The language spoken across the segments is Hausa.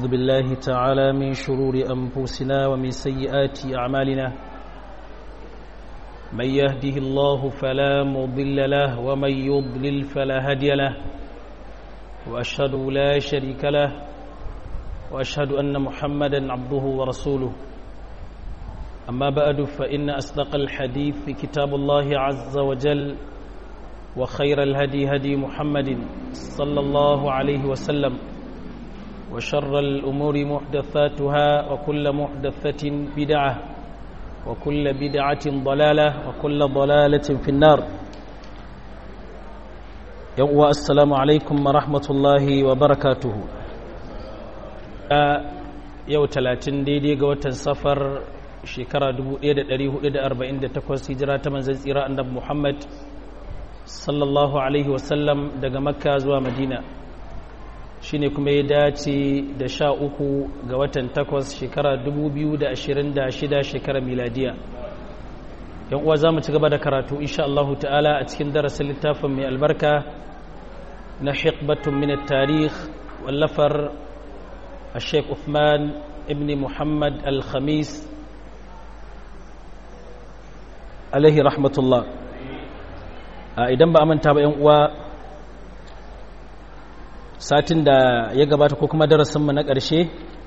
ونعوذ بالله تعالى من شرور أنفسنا ومن سيئات أعمالنا من يهده الله فلا مضل له ومن يضلل فلا هادي له وأشهد لا شريك له وأشهد أن محمدا عبده ورسوله أما بعد فإن أصدق الحديث في كتاب الله عز وجل وخير الهدي هدي محمد صلى الله عليه وسلم وشر الأمور محدثاتها وكل محدثة بدعة وكل بدعة ضلالة وكل ضلالة في النار يوم السلام عليكم ورحمة الله وبركاته yau talatin daidai ga watan safar shekara 1448 hijira ta manzan tsira annabi Muhammad sallallahu alaihi wasallam daga makka zuwa madina shine kuma ya dace da sha uku ga watan takwas shekara 2026 shekara miladiya yan uwa za mu ci gaba da karatu insha Allah ta'ala a cikin darasin littafin mai albarka na hikbatun min tarikh wallafar الشيخ عثمان ابن محمد الخميس عليه رحمة الله idan ba a manta ba yan uwa satin da ya gabata ko kuma darasinmu na ƙarshe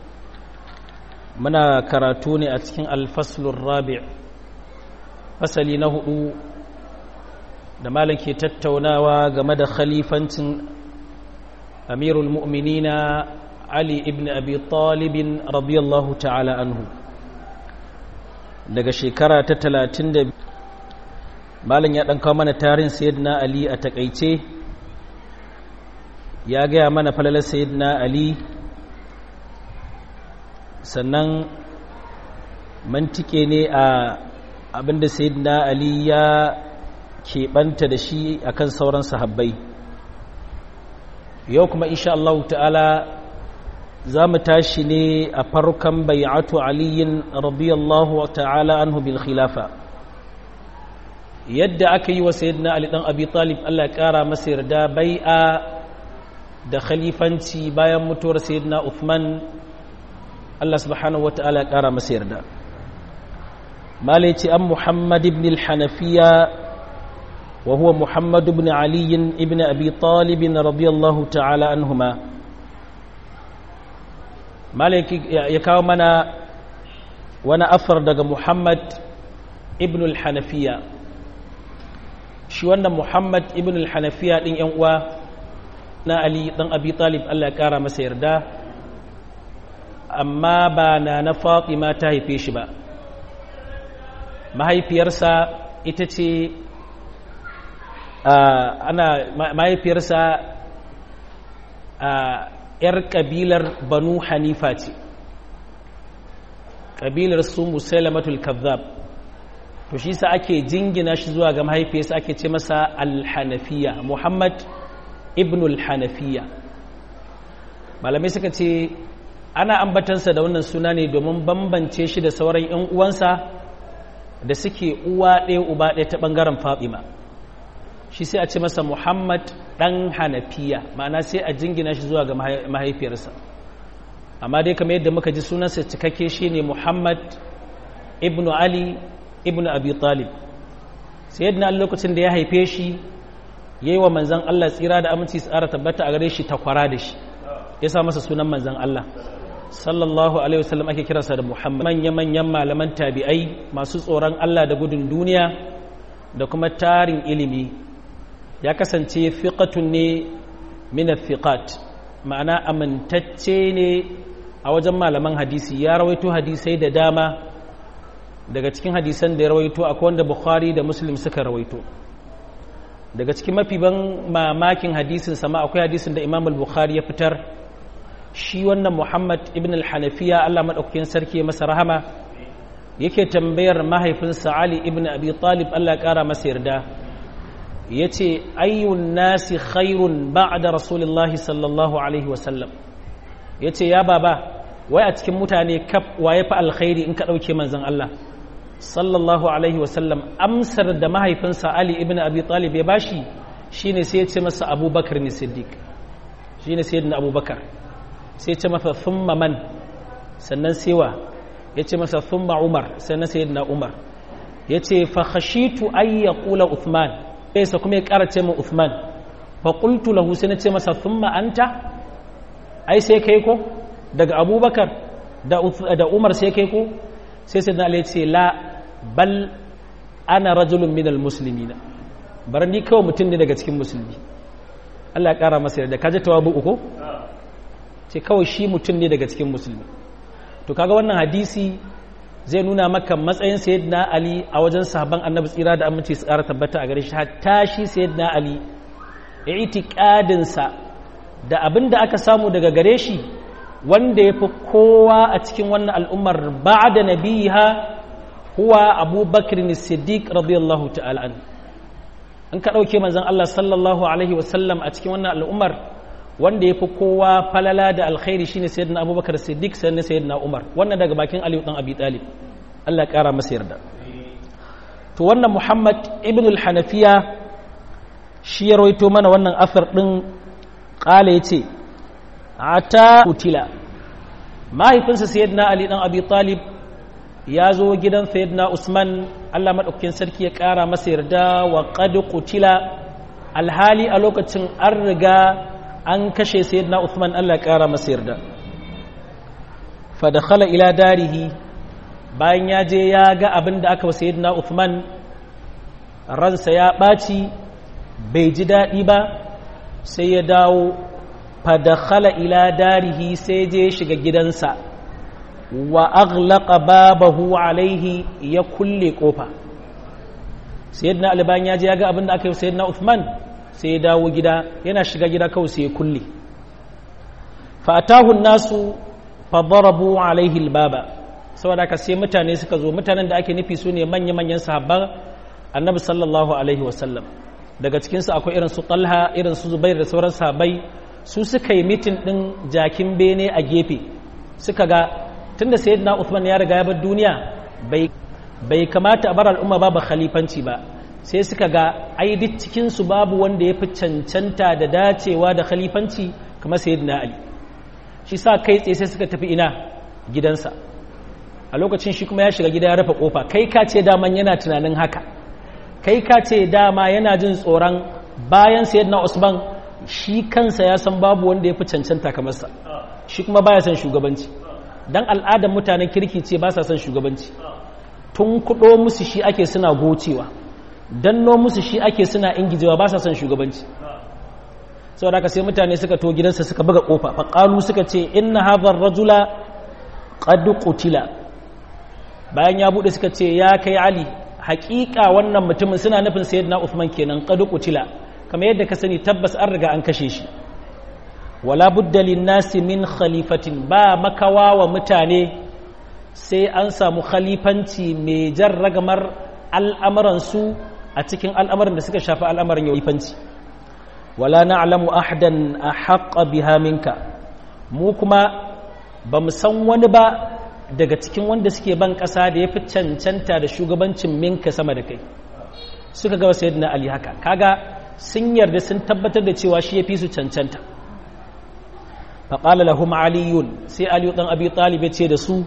muna karatu ne a cikin alfaslun rabi' fasali na hudu da malam ke tattaunawa game da khalifancin amirul mu'minina Ali ibn Abi Talibin radiyallahu ta'ala anhu daga shekara ta talatin da malin ya ɗan kawo mana tarin sayyidina Ali a takaice ya gaya mana falalar sayyidina Ali sannan mantike ne a abinda sayyidina Ali ya keɓanta da shi akan sauran sahabbai yau kuma insha Allah ta'ala za mu tashi ne a farkon bai'atu aliyin radiyallahu ta'ala anhu bil khilafa yadda aka yi wa sayyidina ali dan abi talib Allah ya kara masa yarda bai'a da khalifanci bayan mutuwar sayyidina Uthman Allah subhanahu wa ta'ala ya kara masa yarda malai ce an Muhammad ibn al-Hanafiya wa huwa Muhammad ibn Ali ibn Abi Talib radiyallahu ta'ala anhuma malaki ya kawo mana wani afar daga muhammad ibn al-hanafiya shi wannan muhammad ibn al-hanafiya din yan uwa na ali dan abi talib Allah ya kara masa yarda amma ba na na fatima ta haife shi ba mahaifiyarsa ita ce ana mahaifiyarsa ‘yar ƙabilar banu hanifa ce ƙabilar su musailamatul kazzab to shi sa ake jingina shi zuwa ga mahaifiyarsa ake ce masa alhanafiya muhammad ibn alhanafiya malamai suka ce ana ambatansa da wannan suna ne domin bambance shi da sauran 'yan uwansa da suke uwa ɗaya uba ɗaya ta ɓangaren fatima shi sai a ce masa muhammad ɗan hanafiya ma'ana sai a jingina shi zuwa ga mahaifiyarsa amma dai kamar yadda muka ji sunansa cikakke shi ne muhammad ibn ali ibn abi talib sai yadda lokacin da ya haife shi ya yi wa manzan allah tsira da aminci tsara tabbata a gare shi takwara da shi ya sa masa sunan manzan allah sallallahu alaihi wasallam ake kiransa da muhammad manya-manyan malaman tabi'ai masu tsoron allah da gudun duniya da kuma tarin ilimi ya kasance fiƙatun ne minat fiƙat ma'ana amintacce ne a wajen malaman hadisi ya rawaito hadisai da dama daga cikin hadisan da ya rawaito akwai wanda bukhari da muslim suka rawaito daga cikin mafi ban mamakin hadisin sama akwai hadisin da imam al-bukhari ya fitar shi wannan muhammad ibn al-hanafiya allah maɗaukakin sarki masa rahama yake tambayar mahaifinsa ali ibn abi talib allah ya ƙara masa yarda ya ce ayyun nasi khairun ba'da rasulullahi sallallahu alaihi wasallam ya ce ya baba wai a cikin mutane kaf waye fa alkhairi in ka ɗauke manzan Allah sallallahu alaihi wasallam amsar da mahaifinsa Ali ibn Abi Talib ya bashi shine sai ya ce masa Abubakar ne Siddiq shine sayyidina Abubakar sai ce masa thumma man sannan sewa ya ce masa thumma umar sannan sayyidina umar ya ce fa khashitu ay yaqula uthman sai kuma ya ƙara ce min uthman fa qultu lahu sai na ce masa thumma anta ai sai kai ko daga abubakar da umar sai kai ko sai sai na ce la bal ana rajulun minal muslimina bar ni kawai mutum ne daga cikin musulmi Allah ya kara masa yarda kaje tawabu uku ce kawai shi mutum ne daga cikin musulmi to kaga wannan hadisi zai nuna maka matsayin sayyidina ali a wajen sahabban annabi tsira da aminci su kara tabbata a gare shi hatta shi sayyidina ali i'tiqadin sa da abin da aka samu daga gare shi wanda ya fi kowa a cikin wannan al'ummar ba da nabiha huwa abubakar siddiq radiyallahu ta'ala an in ka ɗauke manzan Allah sallallahu Alaihi wasallam a cikin wannan al'ummar wanda ya fi kowa falala da alkhairi shine sayyidina abubakar siddiq sannan sayyidina umar wannan daga bakin aliyu ɗan abi talib Allah ya ƙara masa yarda to wannan muhammad ibn al-hanafiya shi ya rawaito mana wannan asar ɗin ƙala ya ce ata kutila mahaifinsa sayyidina ali dan abi talib ya zo gidan sayyidina usman Allah madaukakin sarki ya kara masa yarda wa qad kutila alhali a lokacin an riga an kashe sayyidina usman Allah ya kara masa yarda fa dakhala ila darihi bayan ya je ya ga abin da aka wa sayyidina usman ransa ya ɓaci bai ji daɗi ba sai ya dawo fadakhala ila darihi sai je shiga gidansa wa aghlaqa babahu alaihi ya kulle kofa sayyidina alban ya je ya ga abin da aka yi sayyidina Uthman sai ya dawo gida yana shiga gida kawai sai ya kulle fa atahu nasu fa darabu alaihi albaba saboda haka sai mutane suka zo mutanen da ake nufi su ne manya manyan sahabban annabi sallallahu alaihi wasallam daga cikinsu akwai irin su talha irin su zubair da sauran sahabbai su suka yi mitin ɗin jakin bene a gefe suka ga tun da sayyidina Uthman ya riga ya bar duniya bai kamata a bar al'umma babu khalifanci ba sai suka ga ai duk cikinsu babu wanda ya fi cancanta da dacewa da khalifanci kamar sayyidina Ali shi sa kai tsaye sai suka tafi ina gidansa a lokacin shi kuma ya shiga gida ya rufe kofa kai ka ce daman yana tunanin haka kai ka ce dama yana jin tsoron bayan sayyidina Usman shi kansa ya san babu wanda ya fi cancanta kamar sa shi kuma baya son shugabanci dan al'adar mutanen kirki ce ba sa son shugabanci tun kudo musu shi ake suna gocewa danno musu shi ake suna ingijewa ba sa son shugabanci saboda haka sai mutane suka to gidansa suka buga kofa fa qalu suka ce inna hadha ar-rajula qad qutila bayan ya bude suka ce ya kai ali haƙiƙa wannan mutumin suna nufin sayyidina Uthman kenan qad qutila kamar yadda ka sani tabbas an riga an kashe shi wala budda nasi min khalifatin ba makawa wa mutane sai an samu khalifanci mai jan ragamar al'amuransu a cikin al'amuran da suka shafi al'amuran khalifanci wala na'lamu ahadan ahaqqa biha minka mu kuma ba mu san wani ba daga cikin wanda suke ban ƙasa da ya fi cancanta da shugabancin minka sama da kai suka gaba sayyidina ali haka kaga sun yarda sun tabbatar da cewa shi ya fi su cancanta faƙala lahum aliyun sai aliyu ɗan abi talib ya ce da su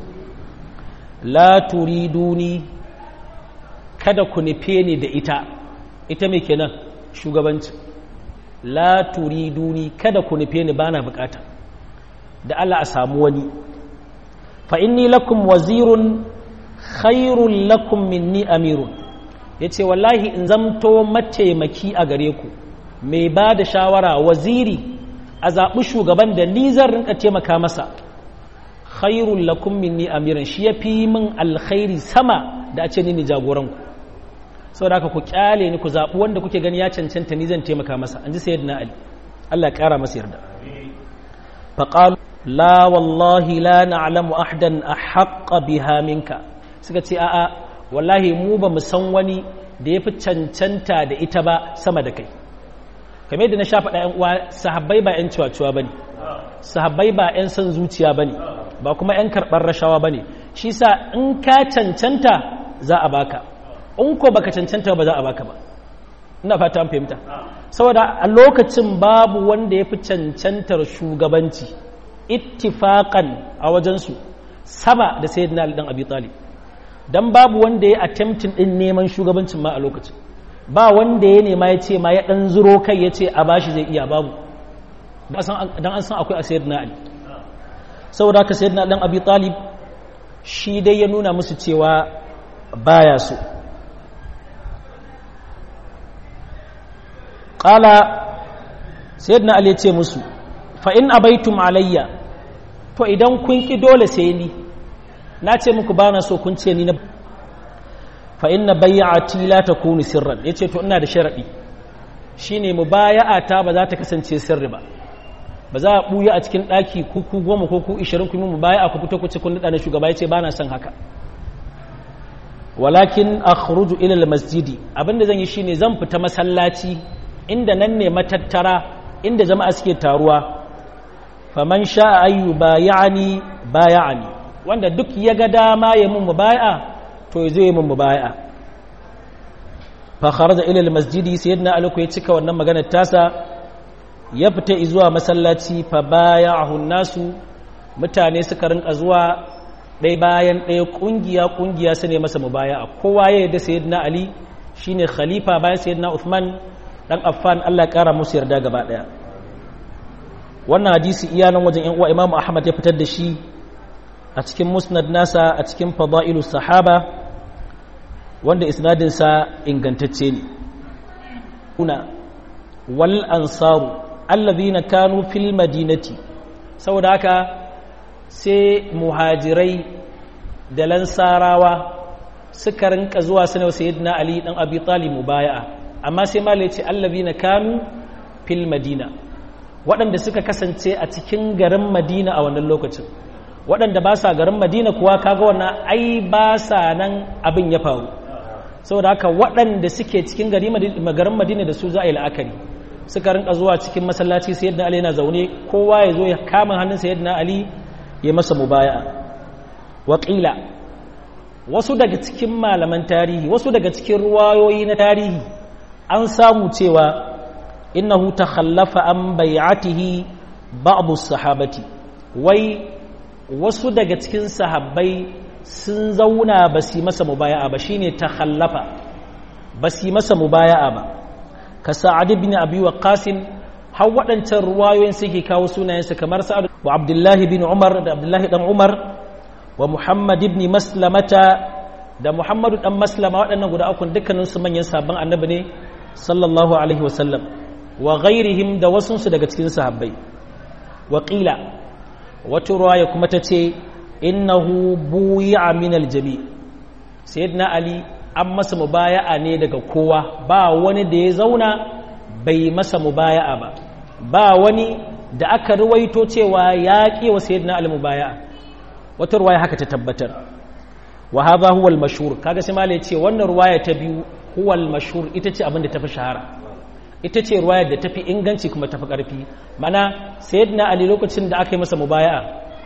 la turiduni kada ku nufe ni da ita ita mai kenan shugabanci la turiduni kada ku nufe ni bana bukata da Allah a samu wani fa inni lakum wazirun khairun lakum minni amirun ya ce wallahi in zamto mataimaki a gare ku mai ba da shawara waziri a zaɓi shugaban da ni zan rinka taimaka masa khairun lakum minni amiran shi ya fi min alkhairi sama da a ce ni ne jagoranku saboda haka ku kyale ni ku zaɓi wanda kuke gani ya cancanta ni zan taimaka masa an ji sayyidina ali Allah ya ƙara masa yarda faqalu la wallahi la na'lamu ahadan ahaqqa biha minka suka ce a'a wallahi mu ba mu san wani da ya fi cancanta da ita ba sama da kai kamar yadda na sha faɗa ‘yan uwa sahabbai ba ‘yan ciwaciwa ba ne sahabbai ba ‘yan son zuciya ba ne ba kuma ‘yan karɓar rashawa ba ne shi sa in ka cancanta za a baka in ko baka cancanta ba za a baka ba ina fata an fahimta saboda a lokacin babu wanda ya fi cancantar shugabanci ittifaqan a wajensu sama da sayyidina Ali dan Abi Talib dan babu wanda ya attempting din neman shugabancin ma a lokacin ba wanda ya nema ya ce ma ya dan zuro kai ya ce a bashi zai iya babu dan an san akwai a sayyidina Ali saboda haka sayyidina dan Abi Talib shi dai ya nuna musu cewa baya so qala sayyidina Ali ya ce musu fa in abaitum alayya to idan kun ki dole sai ni na ce muku ba na so kun ce ni na fa inna bayyati la takunu sirran yace to ina da sharadi shine mubaya'ata ba za ta kasance sirri ba ba za a buya a cikin daki kuku goma ko ku 20 kuma mubaya'a ku fito ku ce kun da shugaba yace ba na son haka walakin akhruju ila almasjidi abinda zan yi shine zan fita masallaci inda nan ne matattara inda jama'a suke taruwa faman sha'a ayyu bayani bayani wanda duk ya ga dama ya mun mubaya to zai yi mun mubaya fa kharaja ila almasjidi sayyidina ali ya cika wannan maganar tasa ya fita zuwa masallaci fa baya'ahu nasu mutane suka rinka zuwa ɗaya bayan ɗaya ƙungiya ƙungiya su ne masa mubaya kowa ya yarda sayyidina ali shine khalifa bayan sayyidina uthman dan affan Allah ya kara musu yarda gaba ɗaya wannan hadisi iya nan wajen yan uwa imamu ahmad ya fitar da shi a cikin musnad nasa a cikin fada'ilu sahaba wanda isnadinsa ingantacce ne kuna wal ansaru allazina kanu fil madinati saboda haka sai muhajirai da lansarawa suka rinka zuwa sanar sayyidina ali dan abi talib mubaya'a amma sai malai ce allazina kanu fil madina waɗanda suka kasance a cikin garin madina a wannan lokacin waɗanda ba sa garin madina kuwa kaga wannan ai ba sa nan abin ya faru saboda haka waɗanda suke cikin garin madina da su za a yi la'akari suka rinka zuwa cikin masallaci sai yadda ali yana zaune kowa ya zo ya kama hannun sai yadda ali ya masa mubaya'a waƙila wasu daga cikin malaman tarihi wasu daga cikin ruwayoyi na tarihi an samu cewa innahu takhallafa an bai'atihi ba'du sahabati wai wasu daga cikin sahabbai sun zauna ba su masa mubaya'a ba shine takhallafa ba su masa mubaya'a ba ka sa'ad ibn abi waqqas har waɗancan ruwayoyin suke kawo sunayensa kamar sa'ad wa abdullahi bin umar da abdullahi dan umar wa muhammad ibn maslamata da muhammadu dan maslama waɗannan guda uku dukkanin su manyan sabon annabi ne sallallahu alaihi wasallam wa ghairihim da wasunsu daga cikin sahabbai wa qila wata ruwaya kuma ta ce innahu buyi'a min aljami sayyidina ali an masa mubaya'a ne daga kowa ba wani da ya zauna bai masa mubaya'a ba ba wani da aka ruwaito cewa ya ƙi wa sayyidina ali mubaya'a wata ruwaya haka ta tabbatar wa hadha huwa al-mashhur kaga sai malai ce wannan ruwaya ta biyu huwa al-mashhur ita ce abin da tafi shahara ita ce ruwayar da tafi inganci kuma tafi ƙarfi mana sayyidina ali lokacin da aka yi masa mubaya'a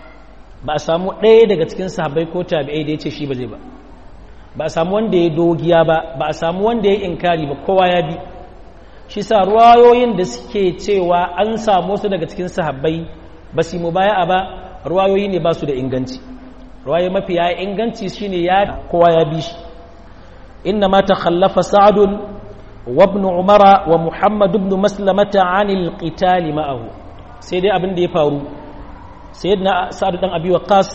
ba a samu ɗaya daga cikin sahabbai ko tabi'ai da ya ce shi ba zai ba ba a samu wanda ya dogiya ba ba a samu wanda ya inkari ba kowa ya bi shi sa ruwayoyin da suke cewa an samu wasu daga cikin sahabbai ba su mubaya'a ba ruwayoyi ne ba su da inganci ruwayoyi mafi ya inganci shine ya kowa ya bi shi inna ma takhallafa sa'adun وابن عمر ومحمد بن مسلمة عن القتال معه سيدي abin da ya faru sayyidina sa'ad dan abi waqas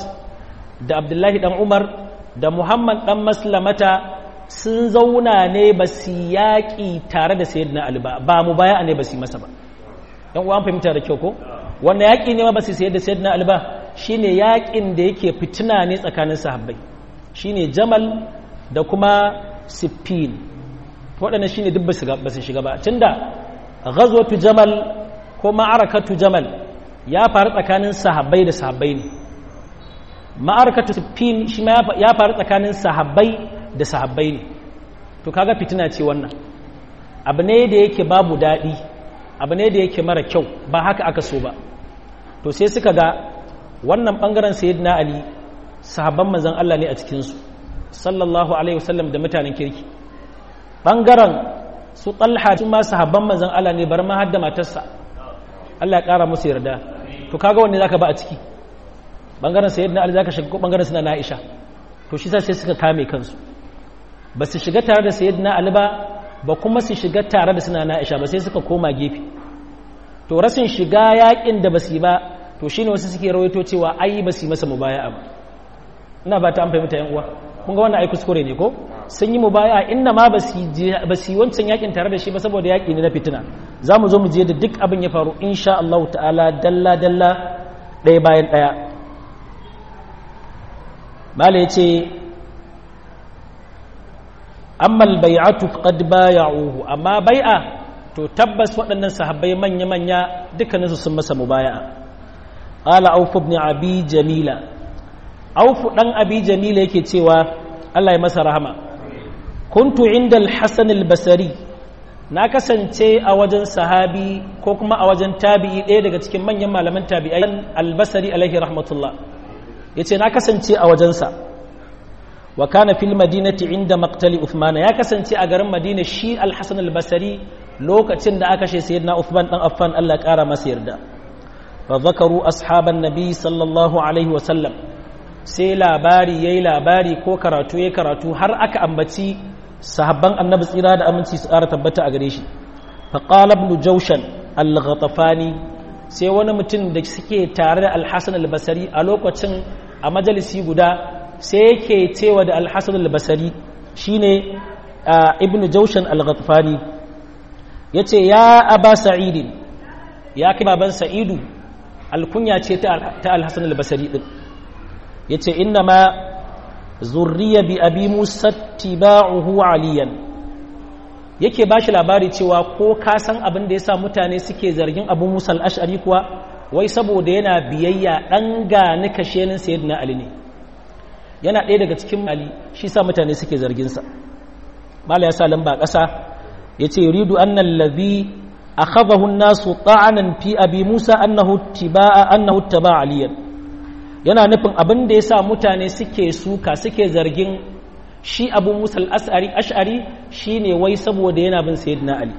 da abdullahi dan umar da muhammad dan maslamata sun zauna ne ba su yaƙi tare da sayyidina ali ba ba mu baya ne ba su masa ba dan uwan fahimta da kyau ko wannan yaƙi ne ma ba su sayar da sayyidina ali ba shine yaƙin da yake fitina ne tsakanin sahabbai shine jamal da kuma siffin waɗannan shine duk ba su shiga ba tunda ghazwatu jamal ko ma'arakatu jamal ya faru tsakanin sahabbai da sahabbai ne ma'arakatu siffin shi ma ya faru tsakanin sahabbai da sahabbai ne to kaga fitina ce wannan abu ne da yake babu daɗi abu ne da yake mara kyau ba haka aka so ba to sai suka ga wannan ɓangaren sayyidina ali sahabban manzon Allah ne a cikinsu sallallahu alaihi wasallam da mutanen kirki ɓangaren su ɗalha su ma sahabban manzan Allah ne bar ma har da matarsa Allah ya ƙara musu yarda to kaga wanne zaka ba a ciki bangaren sayyidina ali zaka shiga ko bangaren suna na aisha to shi sai suka kame kansu ba su shiga tare da sayyidina ali ba ba kuma su shiga tare da suna na aisha ba sai suka koma gefe to rasin shiga yakin da basu yi ba to shine wasu suke rawaito cewa ai ba su yi masa mubaya'a ba ina ba ta an fahimta yan uwa kun ga wannan ai kuskure ne ko sun yi mubaya'a inna ma ba su yi wancan yakin tare da shi ba saboda yaki ne na fitina za mu zo mu je da duk abin ya faru insha Allah ta'ala dalla dalla ɗaya bayan ɗaya mala yace amma al-bai'atu qad bay'uhu amma bai'a to tabbas waɗannan sahabbai manya manya dukkaninsu sun masa mubaya'a qala auf ibn abi jamila auf dan abi jamila yake cewa Allah ya masa rahama kuntu inda al-hasan al-basri na kasance a wajen sahabi ko kuma a wajen tabi'i ɗaya daga cikin manyan malaman tabi'ai al-basri alaihi rahmatullah yace na kasance a wajensa wa kana fil madinati inda maqtali uthman ya kasance a garin madina shi al-hasan al-basri lokacin da aka kashe sayyidina uthman dan affan Allah ya kara masa yarda fa zakaru ashaban nabi sallallahu alaihi wa sallam sai labari yayi labari ko karatu yayi karatu har aka ambaci sahabban annabi tsira da aminci su ƙara tabbata a gare shi fa qala ibn jawshan al-ghatafani sai wani mutum da suke tare da al-hasan al-basri a lokacin a majalisi guda sai yake cewa da al-hasan al-basri shine ibn jawshan al-ghatafani yace ya aba sa'id ya kai baban sa'idu alkunya ce ta al-hasan al-basri din yace inna ma zurriya bi abi musa tiba'uhu aliyan yake ba shi labari cewa ko ka san abin da ya sa mutane suke zargin abu musa al'ashari kuwa wai saboda yana biyayya ɗan gani kashenin sayyidina ali ne yana ɗaya daga cikin ali shi sa mutane suke zarginsa mala ya sa lamba ƙasa ya ce yuridu annan lazi a khabahun nasu ta'anan fi abi musa annahu tiba'a annahu taba aliyan yana nufin abin da ya sa mutane suke suka suke zargin shi abu musal ash'ari shi ne wai saboda yana bin sayyidina ali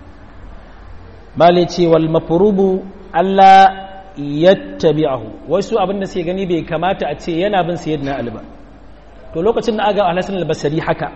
bale ce wal mafurubu Allah yattabi'ahu wai su abin da suke gani bai kamata a ce yana bin sayyidina ali ba to lokacin da aga al-hasan al-basri haka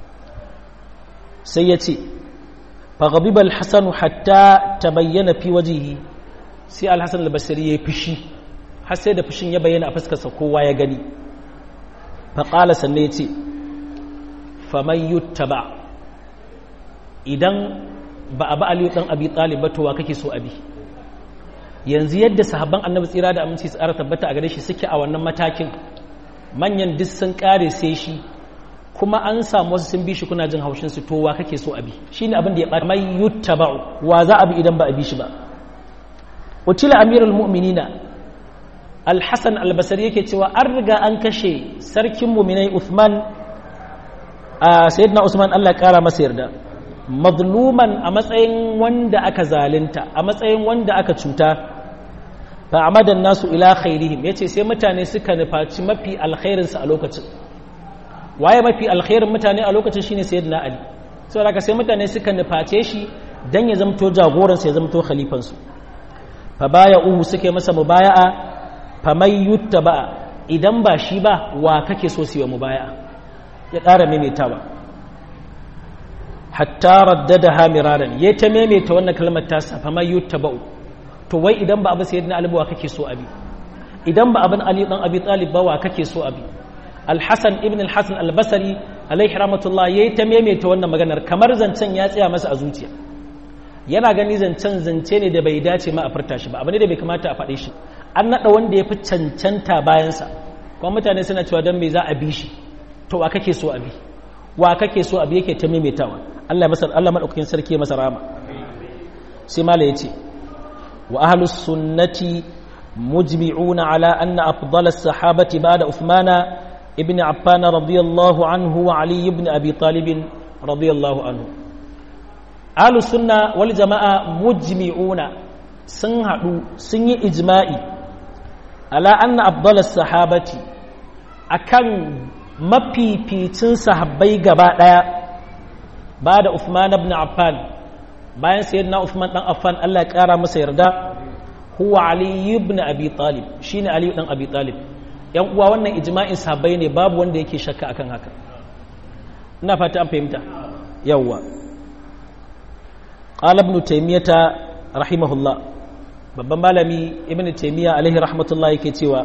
sai ya ce faghadiba al-hasan hatta tabayyana fi wajhihi sai al-hasan al-basri ya fishi har sai da fushin ya bayyana a fuskarsa kowa ya gani faƙala sannan ya ce faman yuttaba idan ba a ba aliyu ɗan abi ɗalib ba towa kake so abi yanzu yadda sahabban annabi tsira da aminci tsara tabbata a gare shi suke a wannan matakin manyan duk sun ƙare sai shi kuma an samu wasu sun bi shi kuna jin haushin su towa kake so abi shine abin da ya ɓata mai yuttaba'u wa za a bi idan ba a bi shi ba utila amirul mu'minina alhassan albasari yake cewa an riga an kashe sarkin muminai uthman a sayyidina usman allah kara masa yarda mazluman a matsayin wanda aka zalunta a matsayin wanda aka cuta fa amadan nasu ila khairihim yace sai mutane suka nufaci mafi alkhairinsa a lokacin waye mafi alkhairin mutane a lokacin shine sayyidina ali saboda haka sai mutane suka nuface shi dan ya zamto jagoransa ya zamto khalifansu fa baya uhu suke masa mubaya'a faman yutta ba idan ba shi ba wa kake so siwa mu baya ya ƙara maimaitawa hatta raddada hamiraran ya ta maimaita wannan kalmar tasa faman yutta ba to wai idan ba abu sayyidina ali wa kake so abi idan ba abin ali dan abi talib ba wa kake so abi al-hasan ibn al-hasan al-basri alaihi rahmatullah yayi ta maimaita wannan maganar kamar zancen ya tsaya masa a zuciya yana gani zancen zance ne da bai dace ma a furta shi ba abu ne da bai kamata a faɗe shi an naɗa wanda ya fi cancanta bayansa kuma mutane suna cewa don me za a bi shi to wa kake so a bi wa kake so a bi yake ta maimaitawa Allah masa Allah madaukakin sarki ya masa rama sai mala yace wa ahlus sunnati mujmi'una ala anna afdal as-sahabati ba'da Uthmana ibn Affan radiyallahu anhu wa Ali ibn Abi Talib radiyallahu anhu ahlus sunna wal jama'a mujmi'una sun haɗu sun yi ijma'i ala anna abdullas sahabati akan mafificin sahabbai gaba ɗaya ba da Uthman ibn Affan bayan sayyidina Uthman dan Affan Allah ya ƙara masa yarda huwa ali ibn abi talib shine ali dan abi talib yan uwa wannan ijma'in sahabbai ne babu wanda yake shakka akan haka ina fata an fahimta yawwa qala ibn taymiyata rahimahullah babban malami ibn taymiya alaihi rahmatullah yake cewa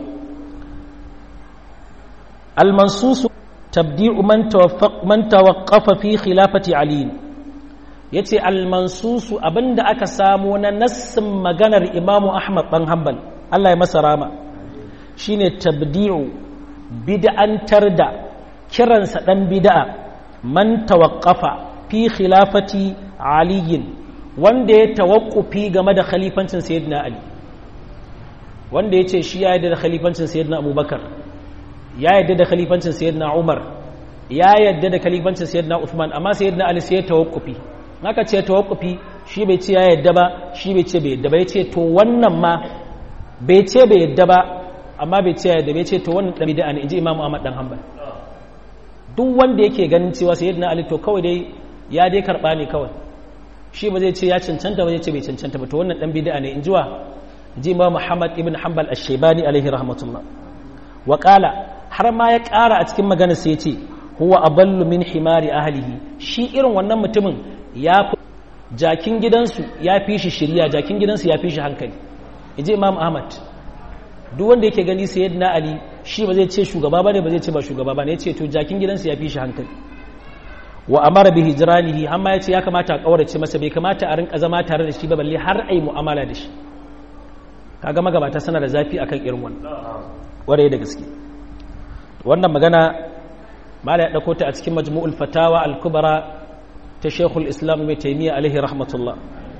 al-mansus tabdi'u man tawaffaq man tawaqqafa fi khilafati ali yace al-mansus abinda aka samu na nassin maganar imamu ahmad dan hanbal Allah ya masa rama shine tabdi'u bid'antar da kiransa dan bid'a man tawaqqafa fi khilafati aliyin wanda ya tawakkufi game da khalifancin sayyidina ali wanda ya ce shi ya yarda da khalifancin sayyidina abubakar ya yarda da khalifancin sayyidina umar ya yarda da khalifancin sayyidina uthman amma sayyidina ali sai ya tawakkufi haka ce tawakkufi shi bai ce ya yarda ba shi bai ce bai yarda ba ya ce to wannan ma bai ce bai yarda ba amma bai ce ya yarda bai ce to wannan dan bid'a ne inji imamu ahmad dan hanbal duk wanda yake ganin cewa sayyidina ali to kawai dai ya dai karba ne kawai shi ba zai ce ya cancanta ba zai ce bai cancanta ba to wannan dan bid'a ne in jiwa ji ma Muhammad ibn Hanbal ash-Shaybani alaihi rahmatullah wa qala har ma ya ƙara a cikin magana sai ya ce huwa aballu min himari ahlihi shi irin wannan mutumin ya fi jakin gidansu ya fi shi shirya jakin gidansu ya fi shi hankali inji Imam Ahmad duk wanda yake gani sayyidina Ali shi ba zai ce shugaba bane ba zai ce ba shugaba bane ya ce to jakin gidansu ya fi shi hankali wa amara bi hijranihi amma yace ya kamata a kaurace masa bai kamata a rinka zama tare da shi ba balle har ai mu'amala da shi kaga magabata sana da zafi akan irin wannan ware da gaske wannan magana mala ya dauko ta a cikin majmu'ul fatawa al-kubra ta Sheikhul Islam Ibn Taymiyyah alaihi rahmatullah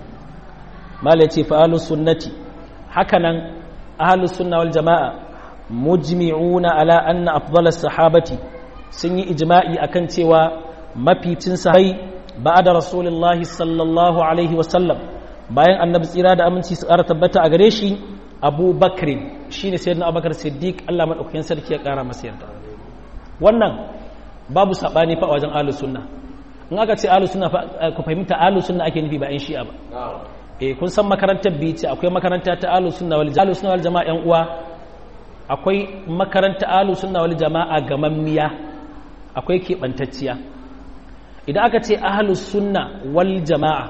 mala yace fa ahlus sunnati hakanan ahlus sunna wal jamaa mujmi'una ala anna afdalas sahabati sun yi ijma'i akan cewa maficin sahabai ba da rasulullahi sallallahu alaihi wasallam bayan annabi tsira da aminci su ƙara tabbata a gare shi abu bakrin shi ne sayyidina abubakar siddiq allah maɗaukakin sarki ya ƙara masa yarda wannan babu saɓani fa a wajen ahlus sunna in aka ce ahlus sunna ku fahimta ahlus sunna ake nufi ba yan shi'a ba eh kun san makarantar biyu ce akwai makaranta ta ahlus sunna wal ahlus sunna wal jama'a yan uwa akwai makaranta ahlus sunna wal jama'a gamammiya akwai keɓantacciya idan aka ce ahalus sunna wal jama'a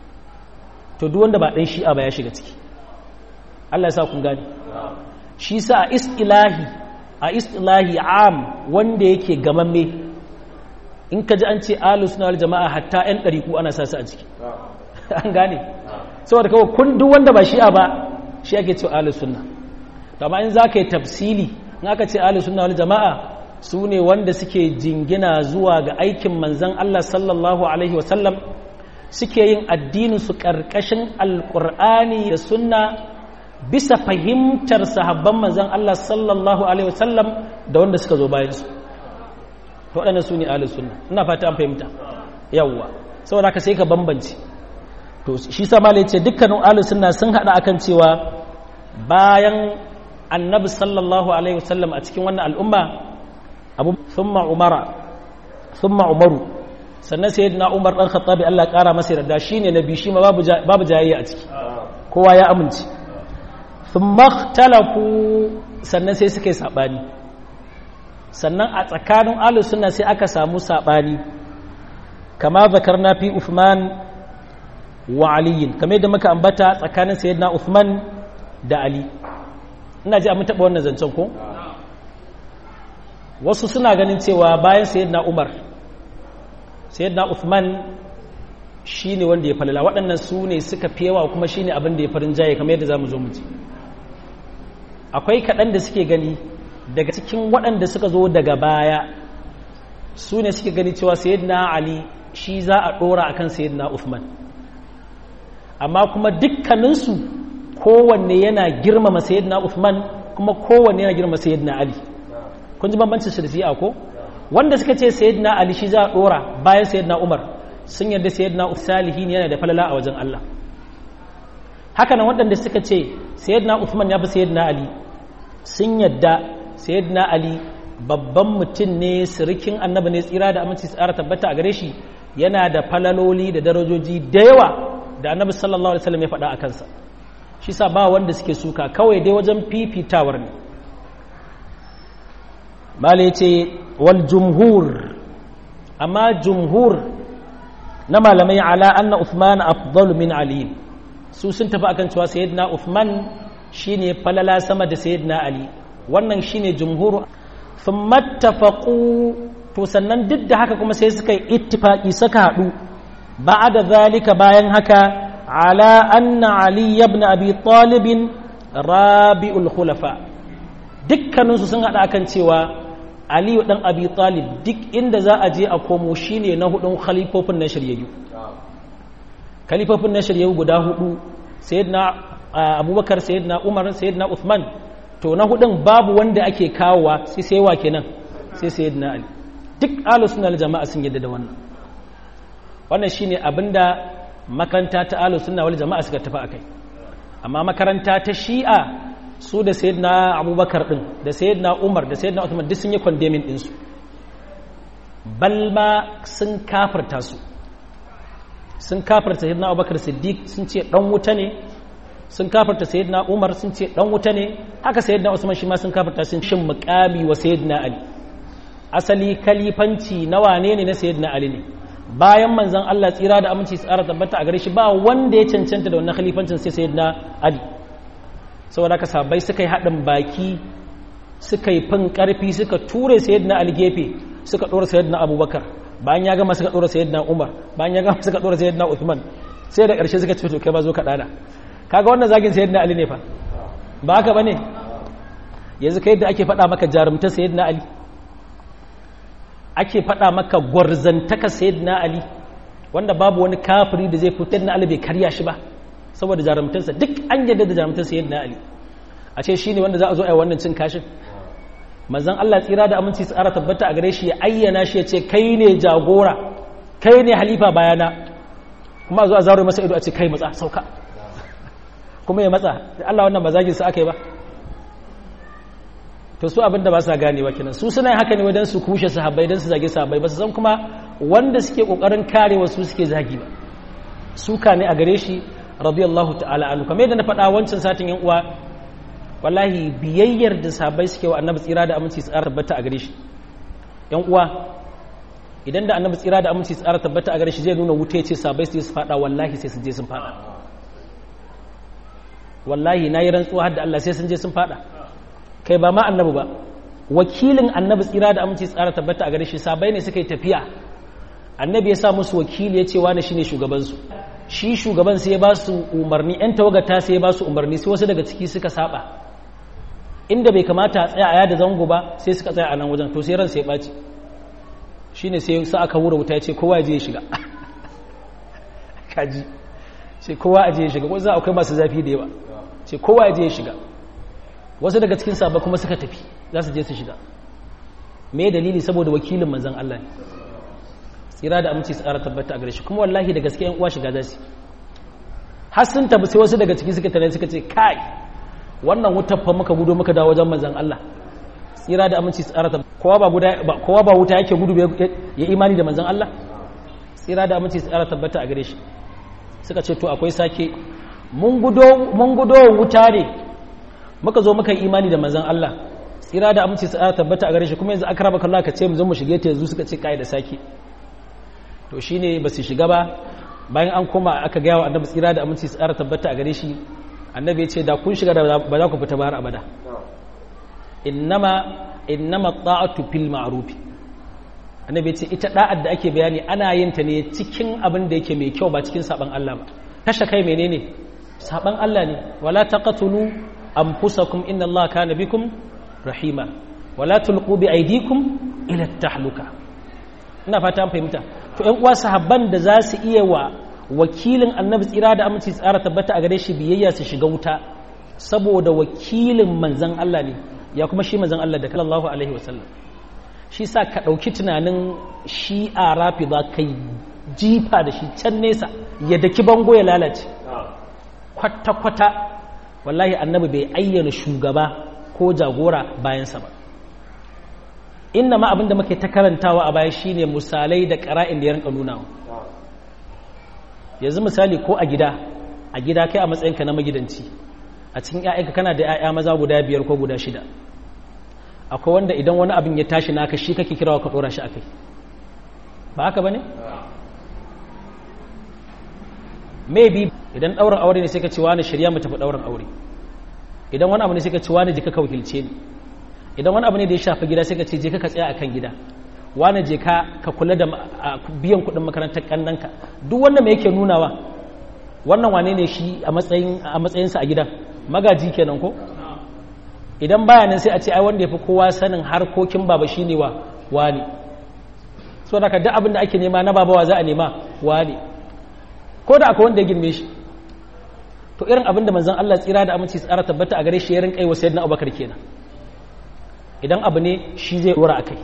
to duk wanda ba ɗan shi'a ba ya shiga ciki Allah ya sa kun gani shi sa a istilahi a istilahi am wanda yake gamamme in ka ji an ce ahalus sunna wal jama'a hatta ƴan ɗariku ana sa su a ciki an gane saboda kawai kun duk wanda ba shi'a ba shi ake ce ahalus sunna to amma in za ka yi tafsili in aka ce ahalus sunna wal jama'a su ne wanda suke jingina zuwa ga aikin manzan Allah sallallahu Alaihi wasallam suke yin addininsu ƙarƙashin alƙur'ani da sunna bisa fahimtar sahabban manzan Allah sallallahu Alaihi wasallam da wanda suka zo bayansu waɗanda su ne ahalus sunna ina fata an fahimta yawwa saboda haka sai ka bambance to shi sama ce dukkanin ahalus sunna sun haɗa akan cewa bayan annabi sallallahu alaihi wasallam a cikin wannan al'umma abu thumma umara thumma umaru sannan sayyidina umar dan khattabi Allah kara masa yarda shine nabi shi ma babu babu jayayya a ciki kowa ya amince thumma ikhtalafu sannan sai suka yi sabani sannan a tsakanin ahlus sunna sai aka samu sabani kama zakarna fi Uthman wa Ali kamar yadda muka ambata tsakanin sayyidina Uthman da Ali ina ji mun taɓa wannan zancen ko wasu suna ganin cewa bayan sayyidina umar sayyidina uthman shi ne wanda ya falala waɗannan su ne suka fi yawa kuma shi ne abin da ya farin jaye kamar yadda za mu zo mu ji akwai kaɗan da suke gani daga cikin waɗanda suka zo daga baya su ne suke gani cewa sayyidina ali shi za a ɗora akan sayyidina uthman amma kuma dukkaninsu kowanne yana girmama sayyidina uthman kuma kowanne yana girmama sayyidina ali kun ji bambancin shi da shi'a ko wanda suka ce sayyidina ali shi za a dora bayan sayyidina umar sun yarda sayyidina salihin yana da falala a wajen Allah haka nan waɗanda suka ce sayyidina uthman ya fi sayyidina ali sun yarda sayyidina ali babban mutum ne sirikin annabi ne tsira da aminci tsara tabbata a gare shi yana da falaloli da darajoji da yawa da annabi sallallahu alaihi wasallam ya faɗa a kansa shi sa ba wanda suke suka kawai dai wajen fifitawar ne mala ce wal jumhur amma jumhur na malamai ala anna Uthman afdalu min Ali su sun tafi akan cewa sayyidina Uthman shine falala sama da sayyidina Ali wannan shine jumhur thumma tafaqu to sannan duk da haka kuma sai suka yi ittifaqi suka hadu ba'da zalika bayan haka ala anna Ali ibn Abi Talib rabi'ul khulafa dukkaninsu sun hada akan cewa aliyu dan abi talib duk inda za a je a komo shine na hudun khalifofin na shiryayyu khalifofin na shiryayyu guda hudu sayyidina abubakar sayyidina umar sayyidina uthman to na hudun babu wanda ake kawowa sai sai wa kenan sai sayyidina ali duk ahlus sunna jama'a sun yadda da wannan wannan shine abinda makaranta ta ahlus sunna wal jama'a suka tafi akai amma makaranta ta shi'a su da sayyidina abubakar din da sayyidina umar da sayyidina uthman duk sun yi condemning ɗinsu balma sun kafarta su sun kafarta sayyidina abubakar siddiq sun ce dan wuta ne sun kafarta sayyidina umar sun ce dan wuta ne haka sayyidina usman shi ma sun kafarta sun shin muqami wa sayyidina ali asali kalifanci na wane ne na sayyidina ali ne bayan manzon Allah tsira da aminci tsara tabbata a gare shi ba wanda ya cancanta da wannan khalifancin sai sayyidina ali saboda ka sabai suka yi haɗin baki suka yi fin ƙarfi suka ture sayyidina ali gefe suka ɗora sayyidina abubakar bayan ya gama suka ɗora sayyidina umar bayan ya gama suka ɗora sayyidina uthman sai da ƙarshe suka ce to kai ba zo ka ɗana kaga wannan zagin sayyidina ali ne fa ba haka bane yanzu kai da ake faɗa maka jarumta sayyidina ali ake faɗa maka gwarzantaka sayyidina ali wanda babu wani kafiri da zai fitar na ali bai karya shi ba saboda jarumtarsa duk an yadda da jarumtarsa yadda ali a ce shi ne wanda za a zo a yi wannan cin kashin manzan Allah tsira da aminci tsara tabbata a gare shi ya ayyana shi ya ce kai ne jagora kai ne halifa bayana kuma a zo a zaro masa ido a ce kai matsa sauka kuma ya matsa da Allah wannan ba zagin sa aka yi ba to su abinda ba sa ganewa kenan su suna haka ne wajen su kushe sahabbai don su zage sahabbai ba su san kuma wanda suke kokarin karewa su suke zagi ba suka ne a gare shi radiyallahu ta'ala anhu kamar yadda na faɗa wancan satin yan uwa wallahi biyayyar da sabai suke wa annabi tsira da aminci tsara tabbata a gare shi yan uwa idan da annabi tsira da aminci tsara tabbata a gare shi zai nuna wuta yace sabai su su faɗa wallahi sai sun je sun faɗa wallahi nayi rantsuwa har da Allah sai sun je sun faɗa kai ba ma annabi ba wakilin annabi tsira da aminci tsara tabbata a gare shi sabai ne suka yi tafiya annabi ya sa musu wakili ya ce wani shine shugabansu shi shugaban sai ya ba su umarni 'yan tawagata sai ya ba su umarni sai wasu daga ciki suka saba inda bai kamata a tsaya a yada zango ba sai suka tsaya a nan wajen to sai ran sai ya ɓaci shi ne sai sa aka wura wuta ya ce kowa je ya shiga kaji sai kowa a je ya shiga wasu akwai masu zafi da yawa sai kowa ya je ya shiga wasu daga cikin sabba kuma suka tafi za su je su shiga me dalili saboda wakilin manzan Allah ne tsira da aminci tsara tabbata a gare shi kuma wallahi da gaske yan uwa shiga za su har sun tabi sai wasu daga ciki suka tare suka ce kai wannan wutar fa muka gudu muka dawo wajen manzon Allah tsira da aminci tsara tabbata kowa ba guda kowa ba wuta yake gudu ya imani da manzon Allah tsira da aminci tsara tabbata a gare shi suka ce to akwai sake mun gudo mun gudo wuta ne muka zo muka yi imani da manzon Allah tsira da aminci tsara tabbata a gare shi kuma yanzu akraba kallah ka ce mu zo mu shige ta yanzu suka ce kai da sake to shi ne ba su shiga ba bayan an koma aka gaya wa annabi tsira da aminci tsara tabbata a gare shi annabi ya ce da kun shiga da ba za ku fita ba har abada innama innama ta'atu fil ma'ruf annabi ya ce ita da'ar da ake bayani ana yin ta ne cikin abin da yake mai kyau ba cikin saban Allah ba kashe kai menene saban Allah ne wala taqatulu anfusakum inna Allah kana bikum rahima wala tulqu bi aydikum ila tahluka ina fata an fahimta to ƴan uwa sahabban da za su iya wa wakilin annabi tsira da aminci tsara tabbata a gare shi biyayya su shiga wuta saboda wakilin manzan Allah ne ya kuma shi manzan Allah da kallallahu alaihi wasallam shi sa ka ɗauki tunanin shi a rafi za ka jifa da shi can nesa ya daki bango ya lalace kwata-kwata wallahi annabi bai ayyana shugaba ko jagora bayansa ba inna ma abinda muke ta karantawa a baya shine misalai da ƙara'in da ya rinka nuna yanzu misali ko a gida a gida kai a matsayinka na magidanci a cikin ‘ya'yanka kana da ‘ya'ya maza guda biyar ko guda shida akwai wanda idan wani abin ya tashi naka shi kake kirawa ka ɗora shi a kai ba haka ba ne? maybe idan ɗaurin aure ne sai ka ce wani shirya mu tafi ɗaurin aure idan wani abu ne sai ka ce wani jika ka wakilce ni idan wani abu ne da ya shafi gida sai ka ce je ka tsaya akan gida wani je ka ka kula da biyan kuɗin makarantar kannanka duk wanda mai yake nunawa wannan wane ne shi a matsayin a matsayinsa a gidan magaji kenan ko idan baya nan sai a ce ai wanda yafi kowa sanin harkokin baba shine wa wani so da duk abin da ake nema na babawa za a nema wani ko da akwai wanda ya girme shi to irin abin da manzon Allah tsira da aminci tsara tabbata a gare shi ya rinka yi wa sayyidina Abubakar kenan idan abu ne shi zai dora akai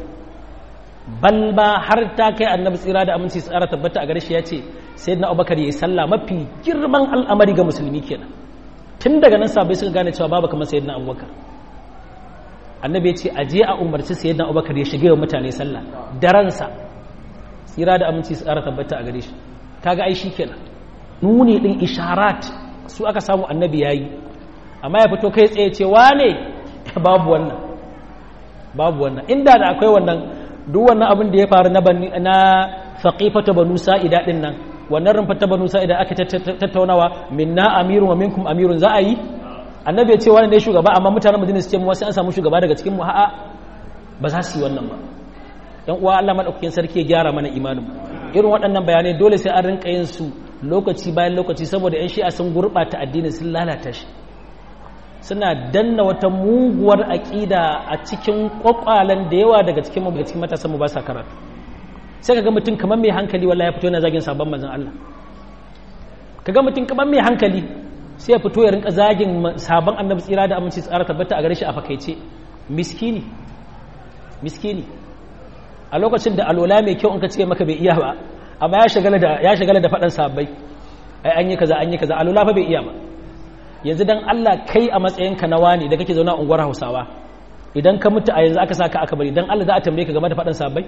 bal ba har ta kai annabi tsira da aminci tsara tabbata a gare shi ya ce sayyidina Abubakar yayi sallah mafi girman al'amari ga musulmi kenan tun daga nan sabai suka gane cewa babu kamar sayyidina Abubakar annabi ya ce a je a umarci sayyidina Abubakar ya shige wa mutane sallah daransa tsira da aminci tsara tabbata a gare shi kaga ai kenan nuni din isharat su aka samu annabi yayi amma ya fito kai tsaye ce wane babu wannan babu wannan inda da akwai wannan duk wannan abin da ya faru na na faqifata banu sa'ida din nan wannan rumfata banu sa'ida aka tattaunawa minna amirun wa minkum amirun za a yi annabi ya ce wani ne shugaba amma mutanen madina su ce mu wasu an samu shugaba daga cikin mu a'a ba za su yi wannan ba yan uwa Allah madaukakin sarki ya gyara mana imanin irin waɗannan bayanai dole sai an rinka yin su lokaci bayan lokaci saboda 'yan shi'a sun gurɓata addinin sun lalata shi suna danna wata muguwar aƙida a cikin ƙwaƙwalen da yawa daga cikin daga cikin matasan mu ba sa karatu sai kaga mutum kamar mai hankali wallahi ya fito yana zagin sabon manzon Allah kaga mutum kamar mai hankali sai ya fito ya rinka zagin sabon annabi tsira da aminci tsara tabbata a gare shi a fakaice miskini miskini a lokacin da alola mai kyau in ka ce maka bai iya ba amma ya shagala da ya shagala da faɗan sabbai ai an yi kaza an yi kaza alola fa bai iya ba yanzu dan Allah kai a matsayinka na wani da kake zauna a unguwar Hausawa idan ka mutu a yanzu aka saka aka bari dan Allah za a tambaye ka game da faɗan sabbai